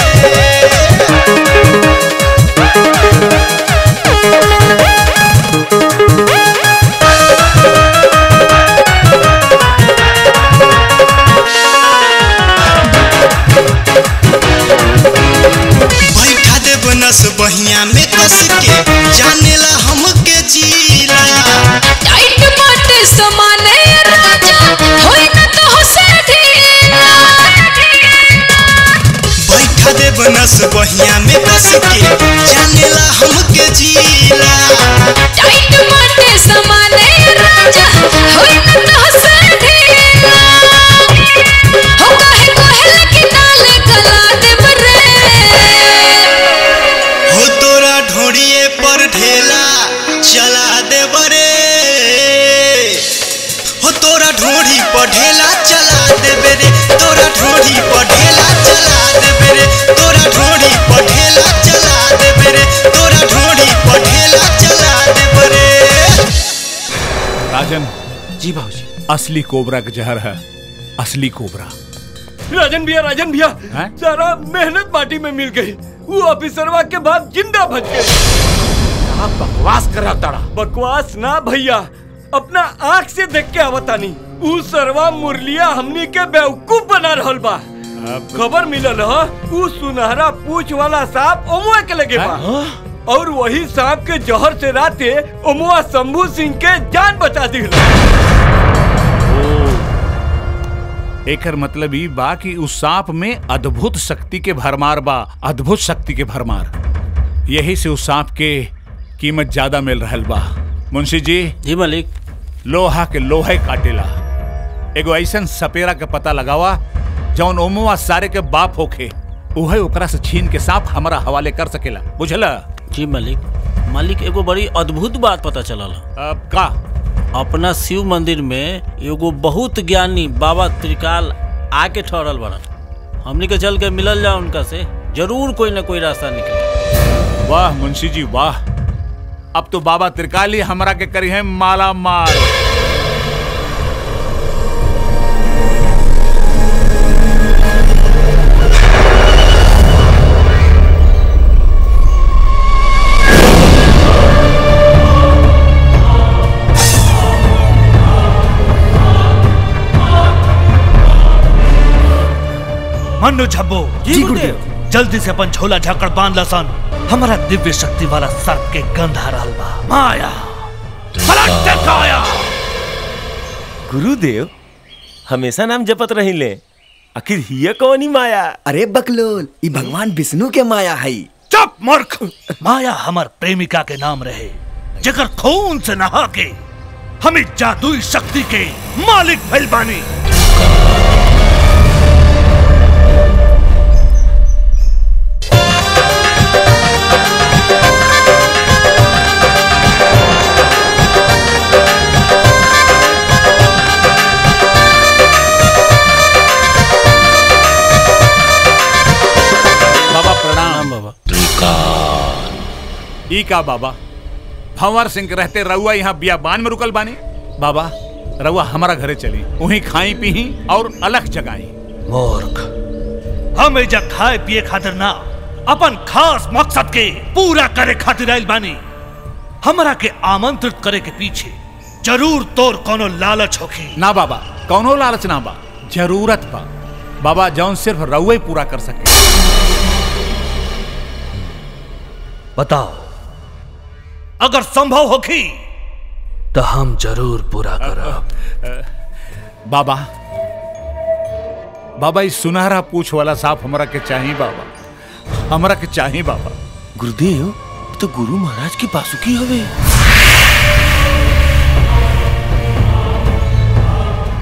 S18: बैठा दे बनस बहिया में कस के जानेला हमके जीला
S12: टाइट बाटे समाने राजा होई न तो हो से ढीला
S18: बैठा दे बनस बहिया में कस के जानेला हमके जीला
S12: टाइट बाटे समाने राजा होई न तो हो से ढीला हो कहे कहले कि नाले गला दे बरे
S18: हो तोरा ढोड़िए पर ढेला चला दे बरे हो तोरा ढोड़ी पर ढेला चला दे बेरे तोरा ढोड़ी पर ढेला चला दे बेरे तोरा ढोड़ी पर ढेला चला दे बेरे तोरा ढोड़ी पर ढेला चला दे बेरे
S5: राजन जी भाजी असली कोबरा का जहर है असली कोबरा
S19: राजन भैया राजन भैया सारा मेहनत माटी में मिल गई वो ऑफिसरवा के बाद जिंदा बच गए आप बकवास कर रहा ताड़ा बकवास ना भैया अपना आंख से देख के आवतानी ऊ सरवा मुरलिया हमनी के बेवकूफ बना रहल बा खबर मिलल ह ऊ सुनहरा पूछ वाला सांप ओमुआ के लगे बा और वही सांप के जहर से राते ओमुआ शंभू सिंह के जान बचा दिल
S5: एकर मतलब ई बा कि उस सांप में अद्भुत शक्ति के भरमार बा अद्भुत शक्ति के भरमार यही से उस सांप के कीमत ज्यादा मिल रहल बा मुंशी जी
S20: जी मालिक
S5: लोहा के लोहे काटेला एगो ऐसन सपेरा के पता लगावा जौन ओमुआ सारे के बाप होखे उहे ओकरा से छीन के सांप हमारा हवाले कर सकेला बुझला
S20: जी मालिक मालिक एगो बड़ी अद्भुत बात पता चलल
S5: अब का
S20: अपना शिव मंदिर में एगो बहुत ज्ञानी बाबा त्रिकाल आके ठहरल बड़न हमनी के चल के मिलल जा उनका से जरूर कोई ना कोई रास्ता निकले
S5: वाह मुंशी जी वाह अब तो बाबा त्रिकाली हमरा के करी है माला माल
S10: मनु झब्बो जी गुरुदेव जल्दी से अपन झोला झाकड़ बांध लसन हमारा दिव्य शक्ति वाला सर्प के गंध आ रहल बा माया पलट काया
S1: गुरुदेव हमेशा नाम जपत रहिले आखिर हिय कौनी माया
S15: अरे बकलोल ई भगवान विष्णु के माया है
S10: चुप मूर्ख माया हमार प्रेमिका के नाम रहे जकर खून से नहा के हमें जादुई शक्ति के मालिक भइल बानी
S5: बाबा प्रणाम
S20: बाबा
S5: ई का बाबा भंवर सिंह के रहते रउआ यहाँ बियाबान में रुकल बानी बाबा रउआ हमारा घरे चली वहीं खाई पी और अलग जगाई
S10: मूर्ख हम एजा खाए पिए खातिर ना अपन खास मकसद के पूरा करे खातिर आइल बानी हमरा के आमंत्रित करे के पीछे जरूर तोर कोनो लालच होखी
S5: ना बाबा कौनो लालच ना बा जरूरत बा बाबा जौन सिर्फ रउए पूरा कर सके
S10: बताओ अगर संभव होखी तो हम जरूर पूरा करब
S5: बाबा बाबा इस सुनहरा पूछ वाला सांप हमरा के चाहिए बाबा हमरा के चाहिए बाबा
S1: गुरुदेव तो गुरु महाराज की बासुकी हवे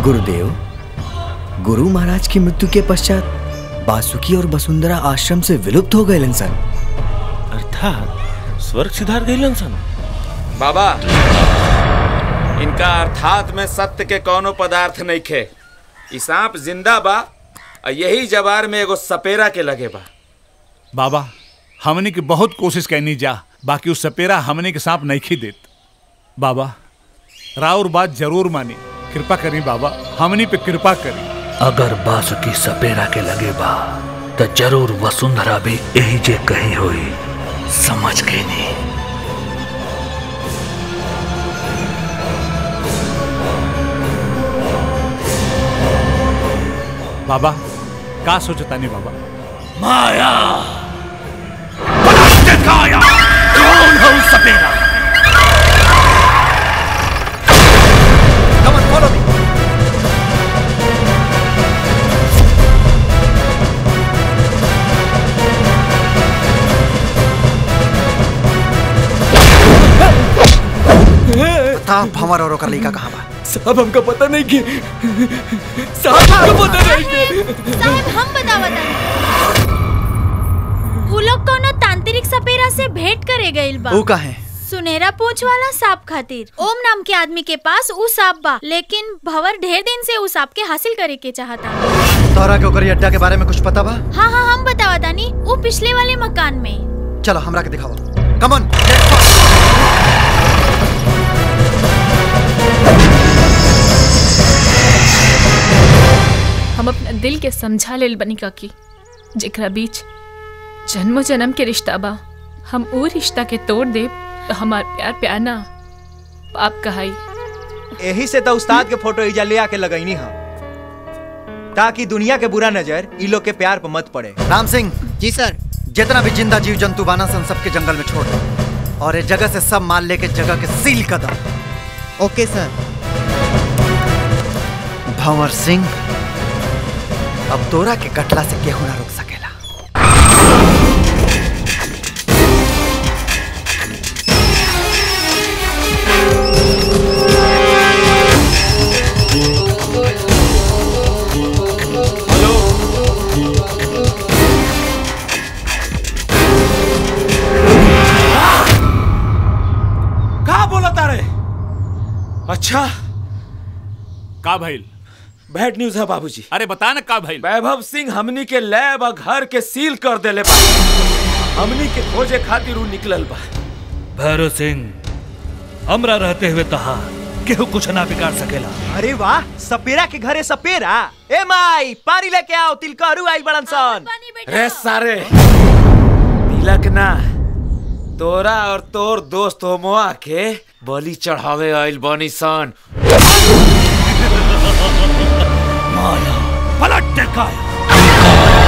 S17: गुरुदेव गुरु महाराज की मृत्यु के पश्चात बासुकी और वसुंधरा आश्रम से विलुप्त हो गए सन
S8: अर्थात स्वर्ग सिधार गए सन
S6: बाबा इनका अर्थात में सत्य के कोनो पदार्थ नहीं खे ई सांप जिंदा बा और यही जवार में एगो सपेरा के लगे बा
S5: बाबा हमने की बहुत कोशिश करनी जा बाकी उस सपेरा हमने के सांप नहीं खी देत बाबा राउर बात जरूर मानी कृपा करी बाबा हमनी पे कृपा करी
S10: अगर बासुकी सपेरा के लगे बा तो जरूर वसुंधरा भी यही जे कही होई समझ गई नहीं
S5: बाबा का सोचता नहीं बाबा
S10: माया पलट दिखाया कौन है उस सपेरा
S4: बता भंवर और ओकर लड़का कहाँ बा
S19: साहब हमका पता नहीं कि साहब हमका पता नहीं कि
S11: साहब हम बतावत उ लोग कोनो तांत्रिक सपेरा से भेंट करे गइल बा
S4: ऊ काहे
S11: सुनहरा पूंछ वाला सांप खातिर ओम नाम के आदमी के पास ऊ सांप बा लेकिन भंवर ढेर दिन से ऊ सांप के हासिल करे के चाहता
S4: तोहरा के ओकर अड्डा के बारे में कुछ पता बा
S11: हाँ हाँ हम बतावा तानी ऊ पिछले वाले मकान में
S4: चलो हमरा के दिखाओ कमन
S9: हम अपना दिल के समझा लेल बनी काकी जेकरा बीच जन्मो जन्म के रिश्ता बा हम वो रिश्ता के तोड़ दे तो हमार प्यार प्यार ना पाप कहाई
S14: यही से तो उस्ताद के फोटो इजा ले आके लगैनी हम ताकि दुनिया के बुरा नजर ई लोग के प्यार पर मत पड़े
S4: राम सिंह जी सर जितना भी जिंदा जीव जंतु बाना सन सबके जंगल में छोड़ दो और इस जगह से सब माल लेके जगह के सील कर दो
S16: ओके सर
S4: भंवर सिंह अब तोरा के कटला से केहू ना रोक सकेला
S6: का बोला तारे अच्छा
S5: का भइल
S6: बैड न्यूज है बाबूजी
S5: अरे बता ना का भइल
S6: वैभव सिंह हमनी के लैब और घर के सील कर देले बा हमनी के खोजे खातिर उ निकलल बा
S10: भैरव सिंह हमरा रहते हुए कहा केहू कुछ ना बिगाड़ सकेला
S14: अरे वाह सपेरा के घरे सपेरा ए माई पानी लेके आओ तिलकहरू आई बड़न सन
S6: रे सारे तिलक ना तोरा और तोर दोस्त होमोआ के बलि चढ़ावे आइल बनी सन
S10: माया पलट दिखाया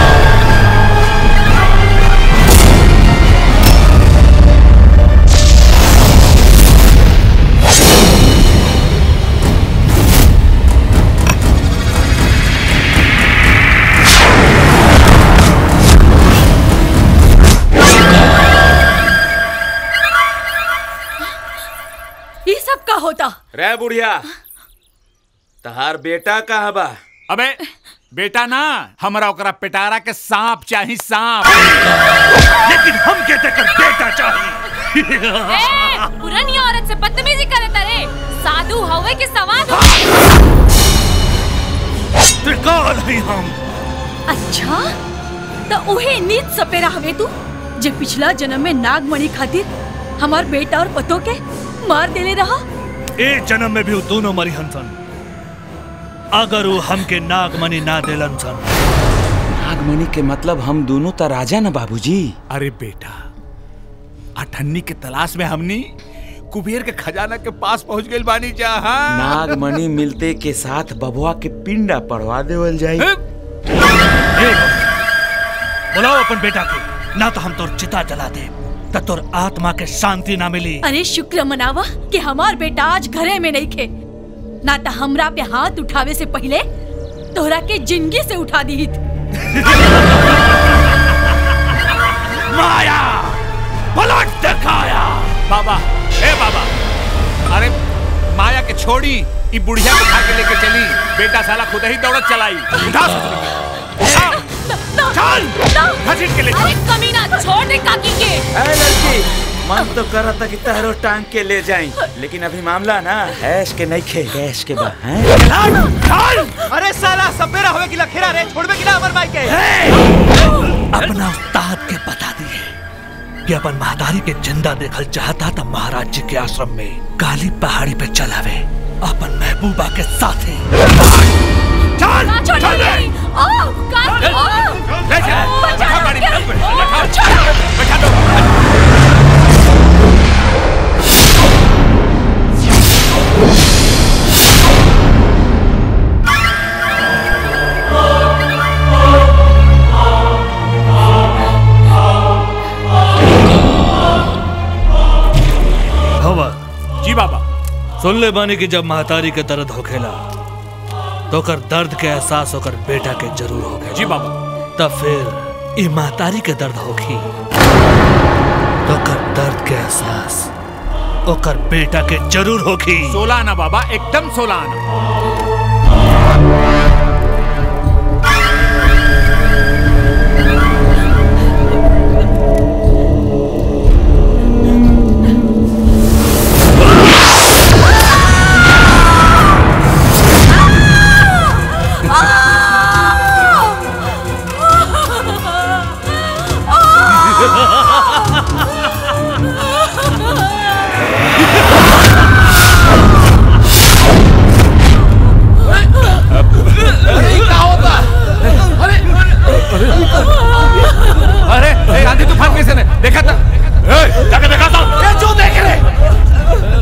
S21: ये सब का होता
S6: रे बुढ़िया तहार बेटा कहाँ बा
S5: अबे बेटा ना हमरा ओकरा पिटारा के सांप चाही सांप
S10: लेकिन हम के देकर बेटा चाहिए
S9: ए, पुरानी औरत से बदतमीजी करे तरे साधु हवे के सवाद
S10: त्रिकाल ही हम
S21: अच्छा तो उहे नीच सपेरा हवे तू जे पिछला जन्म में नागमणि खातिर हमार बेटा और पतो के मार देले रहा
S10: ए जन्म में भी वो दोनों मरी हंसन अगर वो हमके नागमणि ना देलन सन
S6: नागमणि के मतलब हम दोनों तो राजा ना बाबूजी
S5: अरे बेटा अठन्नी के तलाश में हमनी कुबेर के खजाना के पास पहुंच गइल बानी जा हाँ?
S6: नागमणि मिलते के साथ बबुआ के पिंडा पड़वा देवल जाई
S10: बुलाओ अपन बेटा के ना तो हम तोर चिता जला दे त तोर आत्मा के शांति ना मिली
S21: अरे शुक्र मनावा कि हमार बेटा आज घरे में नहीं खे ना तो हमरा पे हाथ उठावे से पहले तोहरा के जिंदगी से उठा दी
S10: माया पलट दिखाया
S5: बाबा ए बाबा अरे माया के छोड़ी ई बुढ़िया को उठा के लेके चली बेटा साला खुद ही दौड़त चलाई उठा उठा चल घसीट के ले
S21: अरे कमीना छोड़ दे काकी के
S6: ए लड़की मन तो कर था कि तहरो टांग के ले जाई लेकिन अभी मामला ना ऐश के नहीं खे गैस के बा हैं
S14: अरे साला सपेरा होवे कि लखेरा रे छोड़बे कि ना अमर भाई के
S10: अपना उस्ताद के बता दिए कि अपन महादारी के जिंदा देखल चाहता था महाराज जी के आश्रम में काली पहाड़ी पे चलावे अपन महबूबा के साथ
S21: चल छोड़ दे ओ काकी ओ
S5: ले जा बैठा गाड़ी में बैठा
S21: छोड़ो
S5: बैठा दो
S10: भवन
S5: जी बाबा
S10: सुन ले बानी कि जब महतारी के दर्द होखेला तो कर दर्द के एहसास होकर बेटा के जरूर होखेला
S5: जी बाबा
S10: तब फिर ई महतारी के दर्द होखी तो कर दर्द के एहसास ओकर बेटा के जरूर होखी
S5: सोलह आना बाबा एकदम सोलह आना अरे ए, आंधी तूफान कैसे ने देखा था ए, जाके देखा था ये जो देख रहे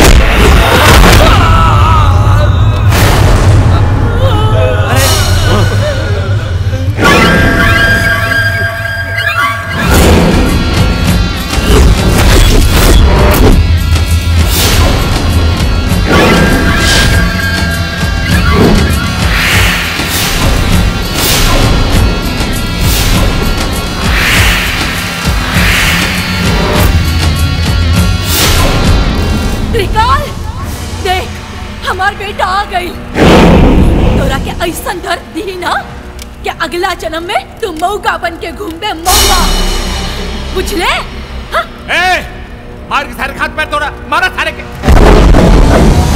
S21: त्रिकाल देख हमार बेटा आ गई तोरा के ऐसा दर्द दी ना कि अगला जन्म में तू मौका बन के घूमबे मौका बुझले
S5: ए मार के सारे खात पैर तोड़ा मारा सारे के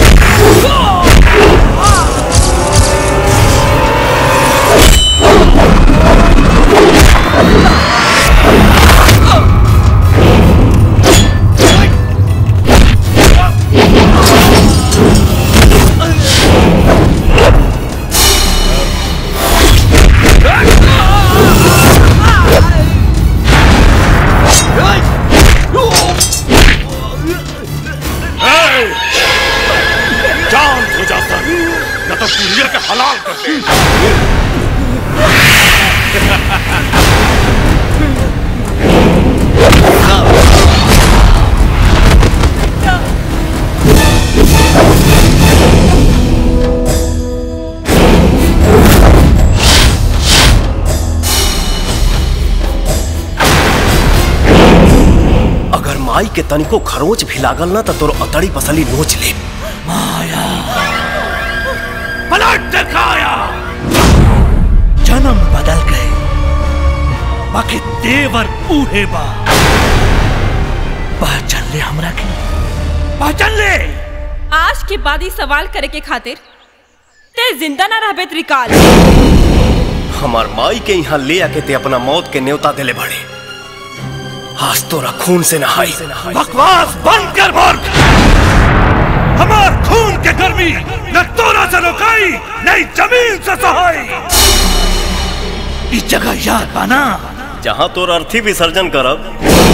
S10: जान हो जाता न तो पुलिया के हलाल कर दे
S1: अगर माई के तनिको खरोच भी लागल ना तो तोर अतड़ी पसली नोच ले
S10: पलट दिखाया जन्म बदल गए बाकी देवर बूढ़े बा पहचान ले हमरा के पहचान ले
S7: आज के बाद ही सवाल करे के खातिर ते जिंदा ना रहबे त्रिकाल
S1: हमार माई के यहाँ ले आके ते अपना मौत के न्योता देले बड़े आज तोरा खून से नहाई
S10: बकवास बंद कर मूर्ख हमार खून के गर्मी न तोरा से रोकाई नहीं जमीन से सहाई इस जगह याद पाना
S1: जहाँ तोर अर्थी विसर्जन करब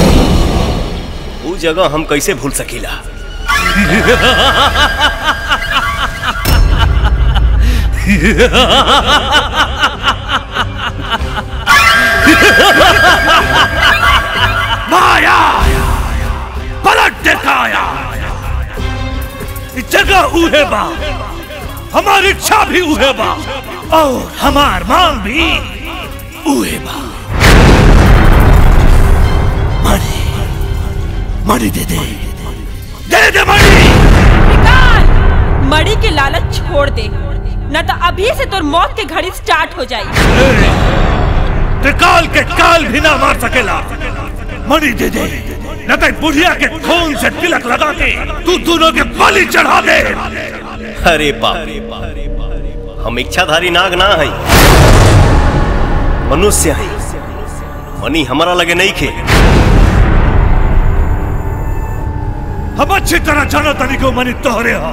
S1: उ जगह हम कैसे भूल सकीला
S10: माया पलट दिखाया इस जगह उहे बा हमारी इच्छा भी उहे बा और हमार मांग भी उहे बा मणि मणि दे दे दे दे मणि
S7: त्रिकाल छोड़ दे न तो अभी से तोर मौत के घड़ी स्टार्ट हो जाई
S10: त्रिकाल के काल भी ना मार सकेला मणि दे दे न तो बुढ़िया के खून से तिलक लगा के तू दोनों के बलि चढ़ा दे
S1: अरे बाप हम इच्छाधारी नाग ना हई मनुष्य हई मनी हमारा लगे नहीं खे
S10: हम अच्छी तरह जानो तनी को मनी तोहरे हो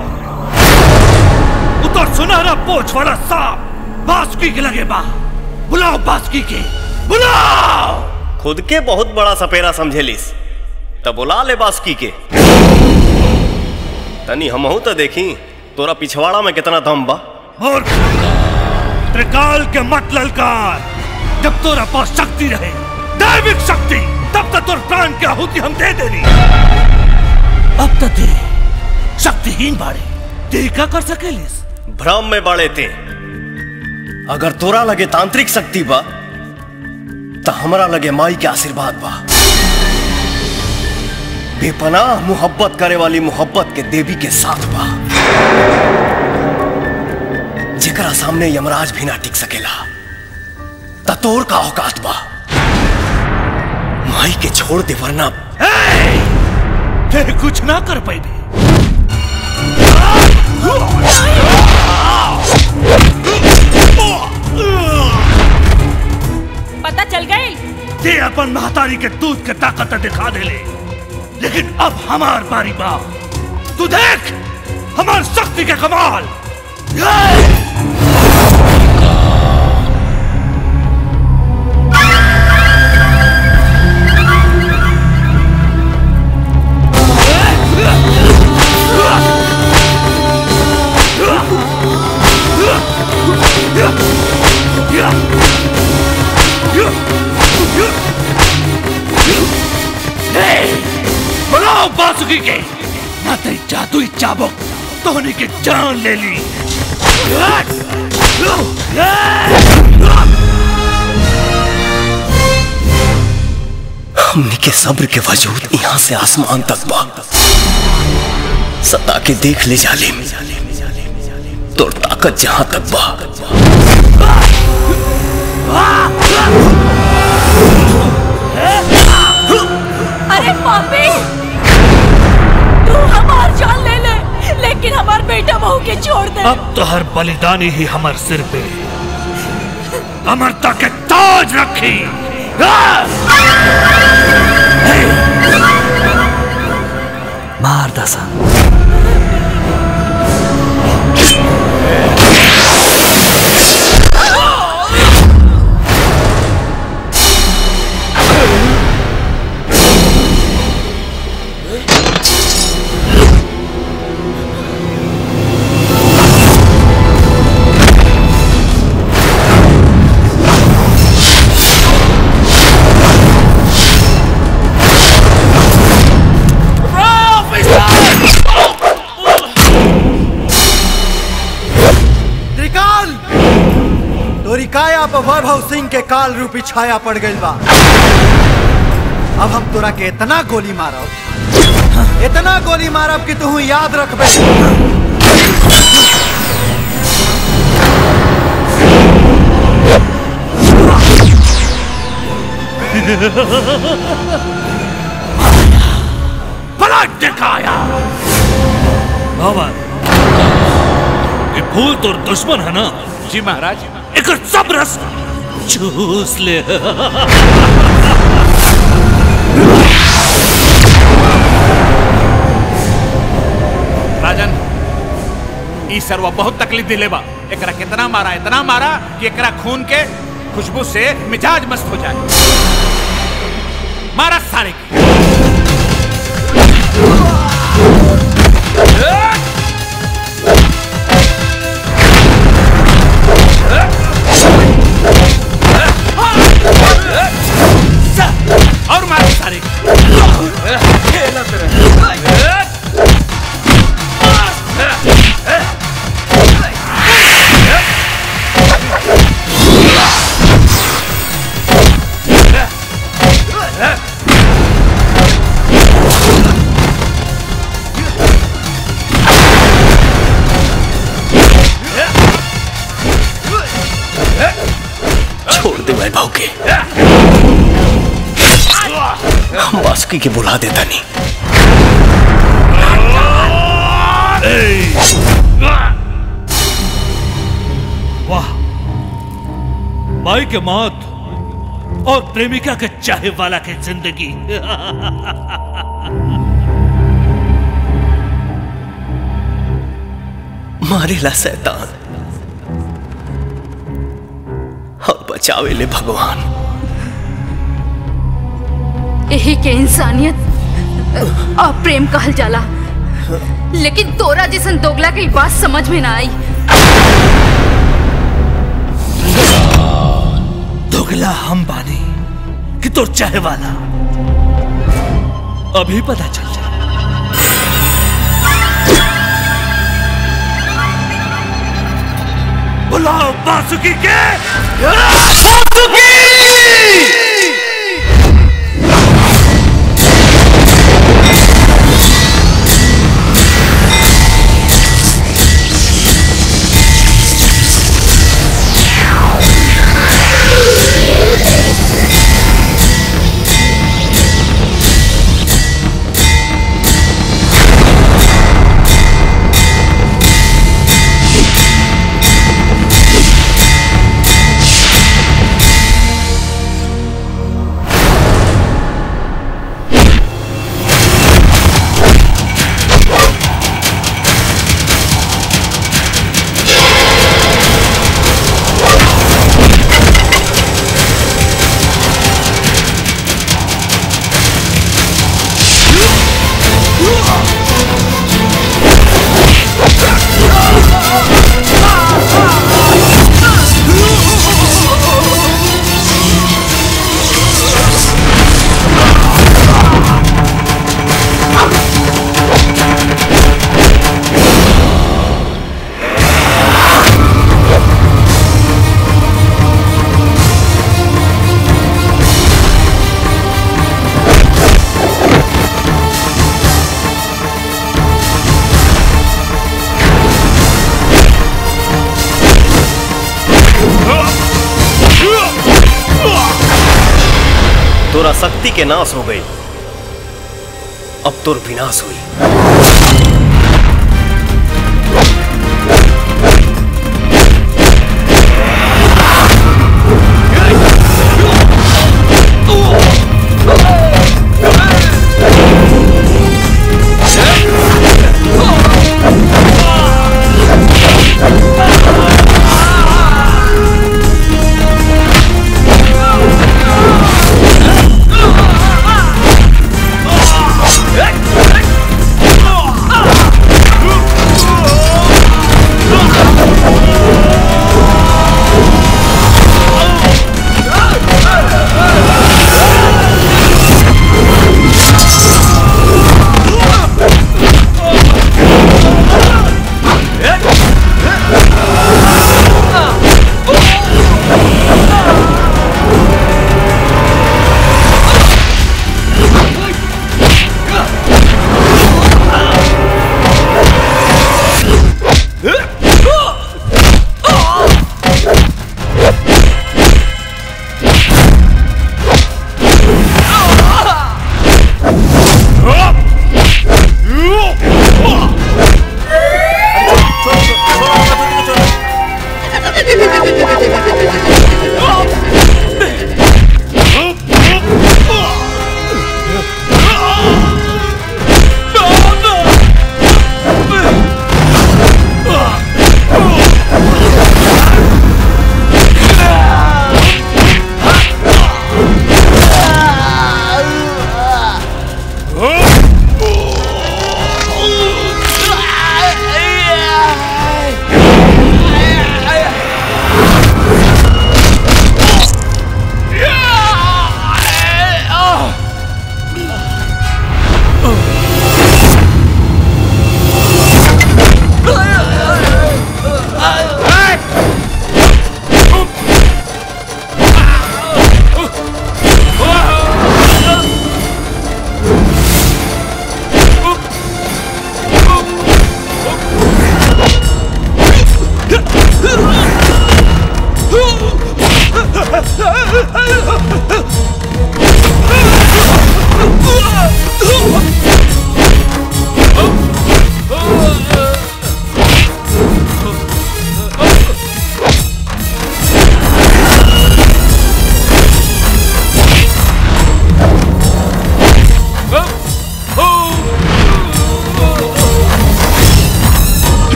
S10: उतर सुनहरा पोछ वाला सांप बासुकी के लगे बा बुलाओ बासुकी के बुलाओ
S1: खुद के बहुत बड़ा सपेरा समझेलिस तब बुला ले बासुकी के तनी हमहू तो देखी तोरा पिछवाड़ा में कितना दम बा
S10: और त्रिकाल के मत ललकार जब तोरा पास शक्ति रहे दैविक शक्ति तब तक तोर प्राण की आहुति हम दे देनी अब तक दे शक्तिहीन बाड़े ते का कर सकेलिस
S1: भ्रम में बड़े थे अगर तोरा लगे तांत्रिक शक्ति बा तो हमरा लगे माई के आशीर्वाद बा बेपनाह मोहब्बत करे वाली मोहब्बत के देवी के साथ बा जेकरा सामने यमराज भी ना टिक सकेला ततोर का औकात बा माई के छोड़ दे वरना
S10: ते कुछ ना कर पाई
S7: पता चल गई
S10: ते अपन महतारी के दूध के ताकत दिखा दे ले लेकिन अब हमार बारी बा तू देख हमार शक्ति के कमाल बनाओ बासुकी के ना तेरी जादुई चाबुक तोहने की जान ले ली
S1: हमने के सब्र के वजूद यहाँ से आसमान तक बा सता के देख ले जालिम तो ताकत जहां तक बा
S21: अरे पापी तू हमार जान ले ले लेकिन हमार बेटा बहू के छोड़ दे
S10: अब तो हर बलिदानी ही हमार सिर पे अमरता के ताज रखी
S15: मार दसा
S4: त्रिकाल तोरी काया पर वैभव सिंह के काल रूपी छाया पड़ गई बा अब हम तोरा के इतना गोली मारब इतना गोली मारब कि तू याद रखबे
S10: पलट दिखाया भवन ये फूल तो दुश्मन है ना
S5: जी महाराज
S10: एक सब रस चूस ले
S5: राजन ई सरवा बहुत तकलीफ दिले बा एकरा कितना मारा इतना मारा कि एकरा खून के खुशबू से मिजाज मस्त हो जाए मारा सारे के। और मारा सारे के।
S10: Yeah.
S1: भौके हम बासुकी के बुला देता नहीं
S10: वाह माई के मौत और प्रेमिका के चाहे वाला के जिंदगी
S1: मारेला शैतान और बचावे ले भगवान
S21: यही के इंसानियत और प्रेम कहल जाला लेकिन तोरा जैसन दोगला के ई बात समझ में ना आई
S10: दोगला हम बानी कि तो चाहे वाला अभी पता चल जाए बुलाओ बासुकी के
S1: तोरा शक्ति के नाश हो गई अब तोर विनाश हुई
S10: Ah!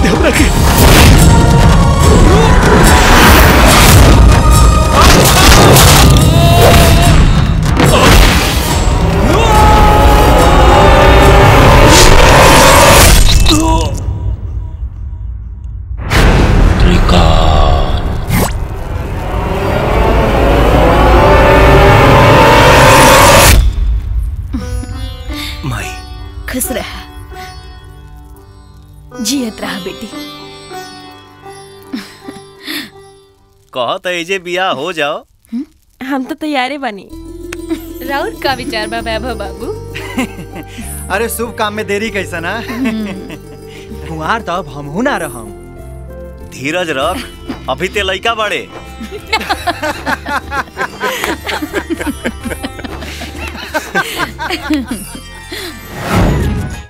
S10: दे हमरा के
S1: माई
S21: खुश रह जियत रहा बेटी
S1: कहत एजे बियाह हो जाओ
S7: हम तो तैयारे बनी
S9: राउर का विचार बा वैभव बाबू
S4: अरे शुभ काम में देरी कैसा ना
S14: कुंवार तो अब हमहू ना रहम
S1: धीरज रख अभी ते लइका बड़े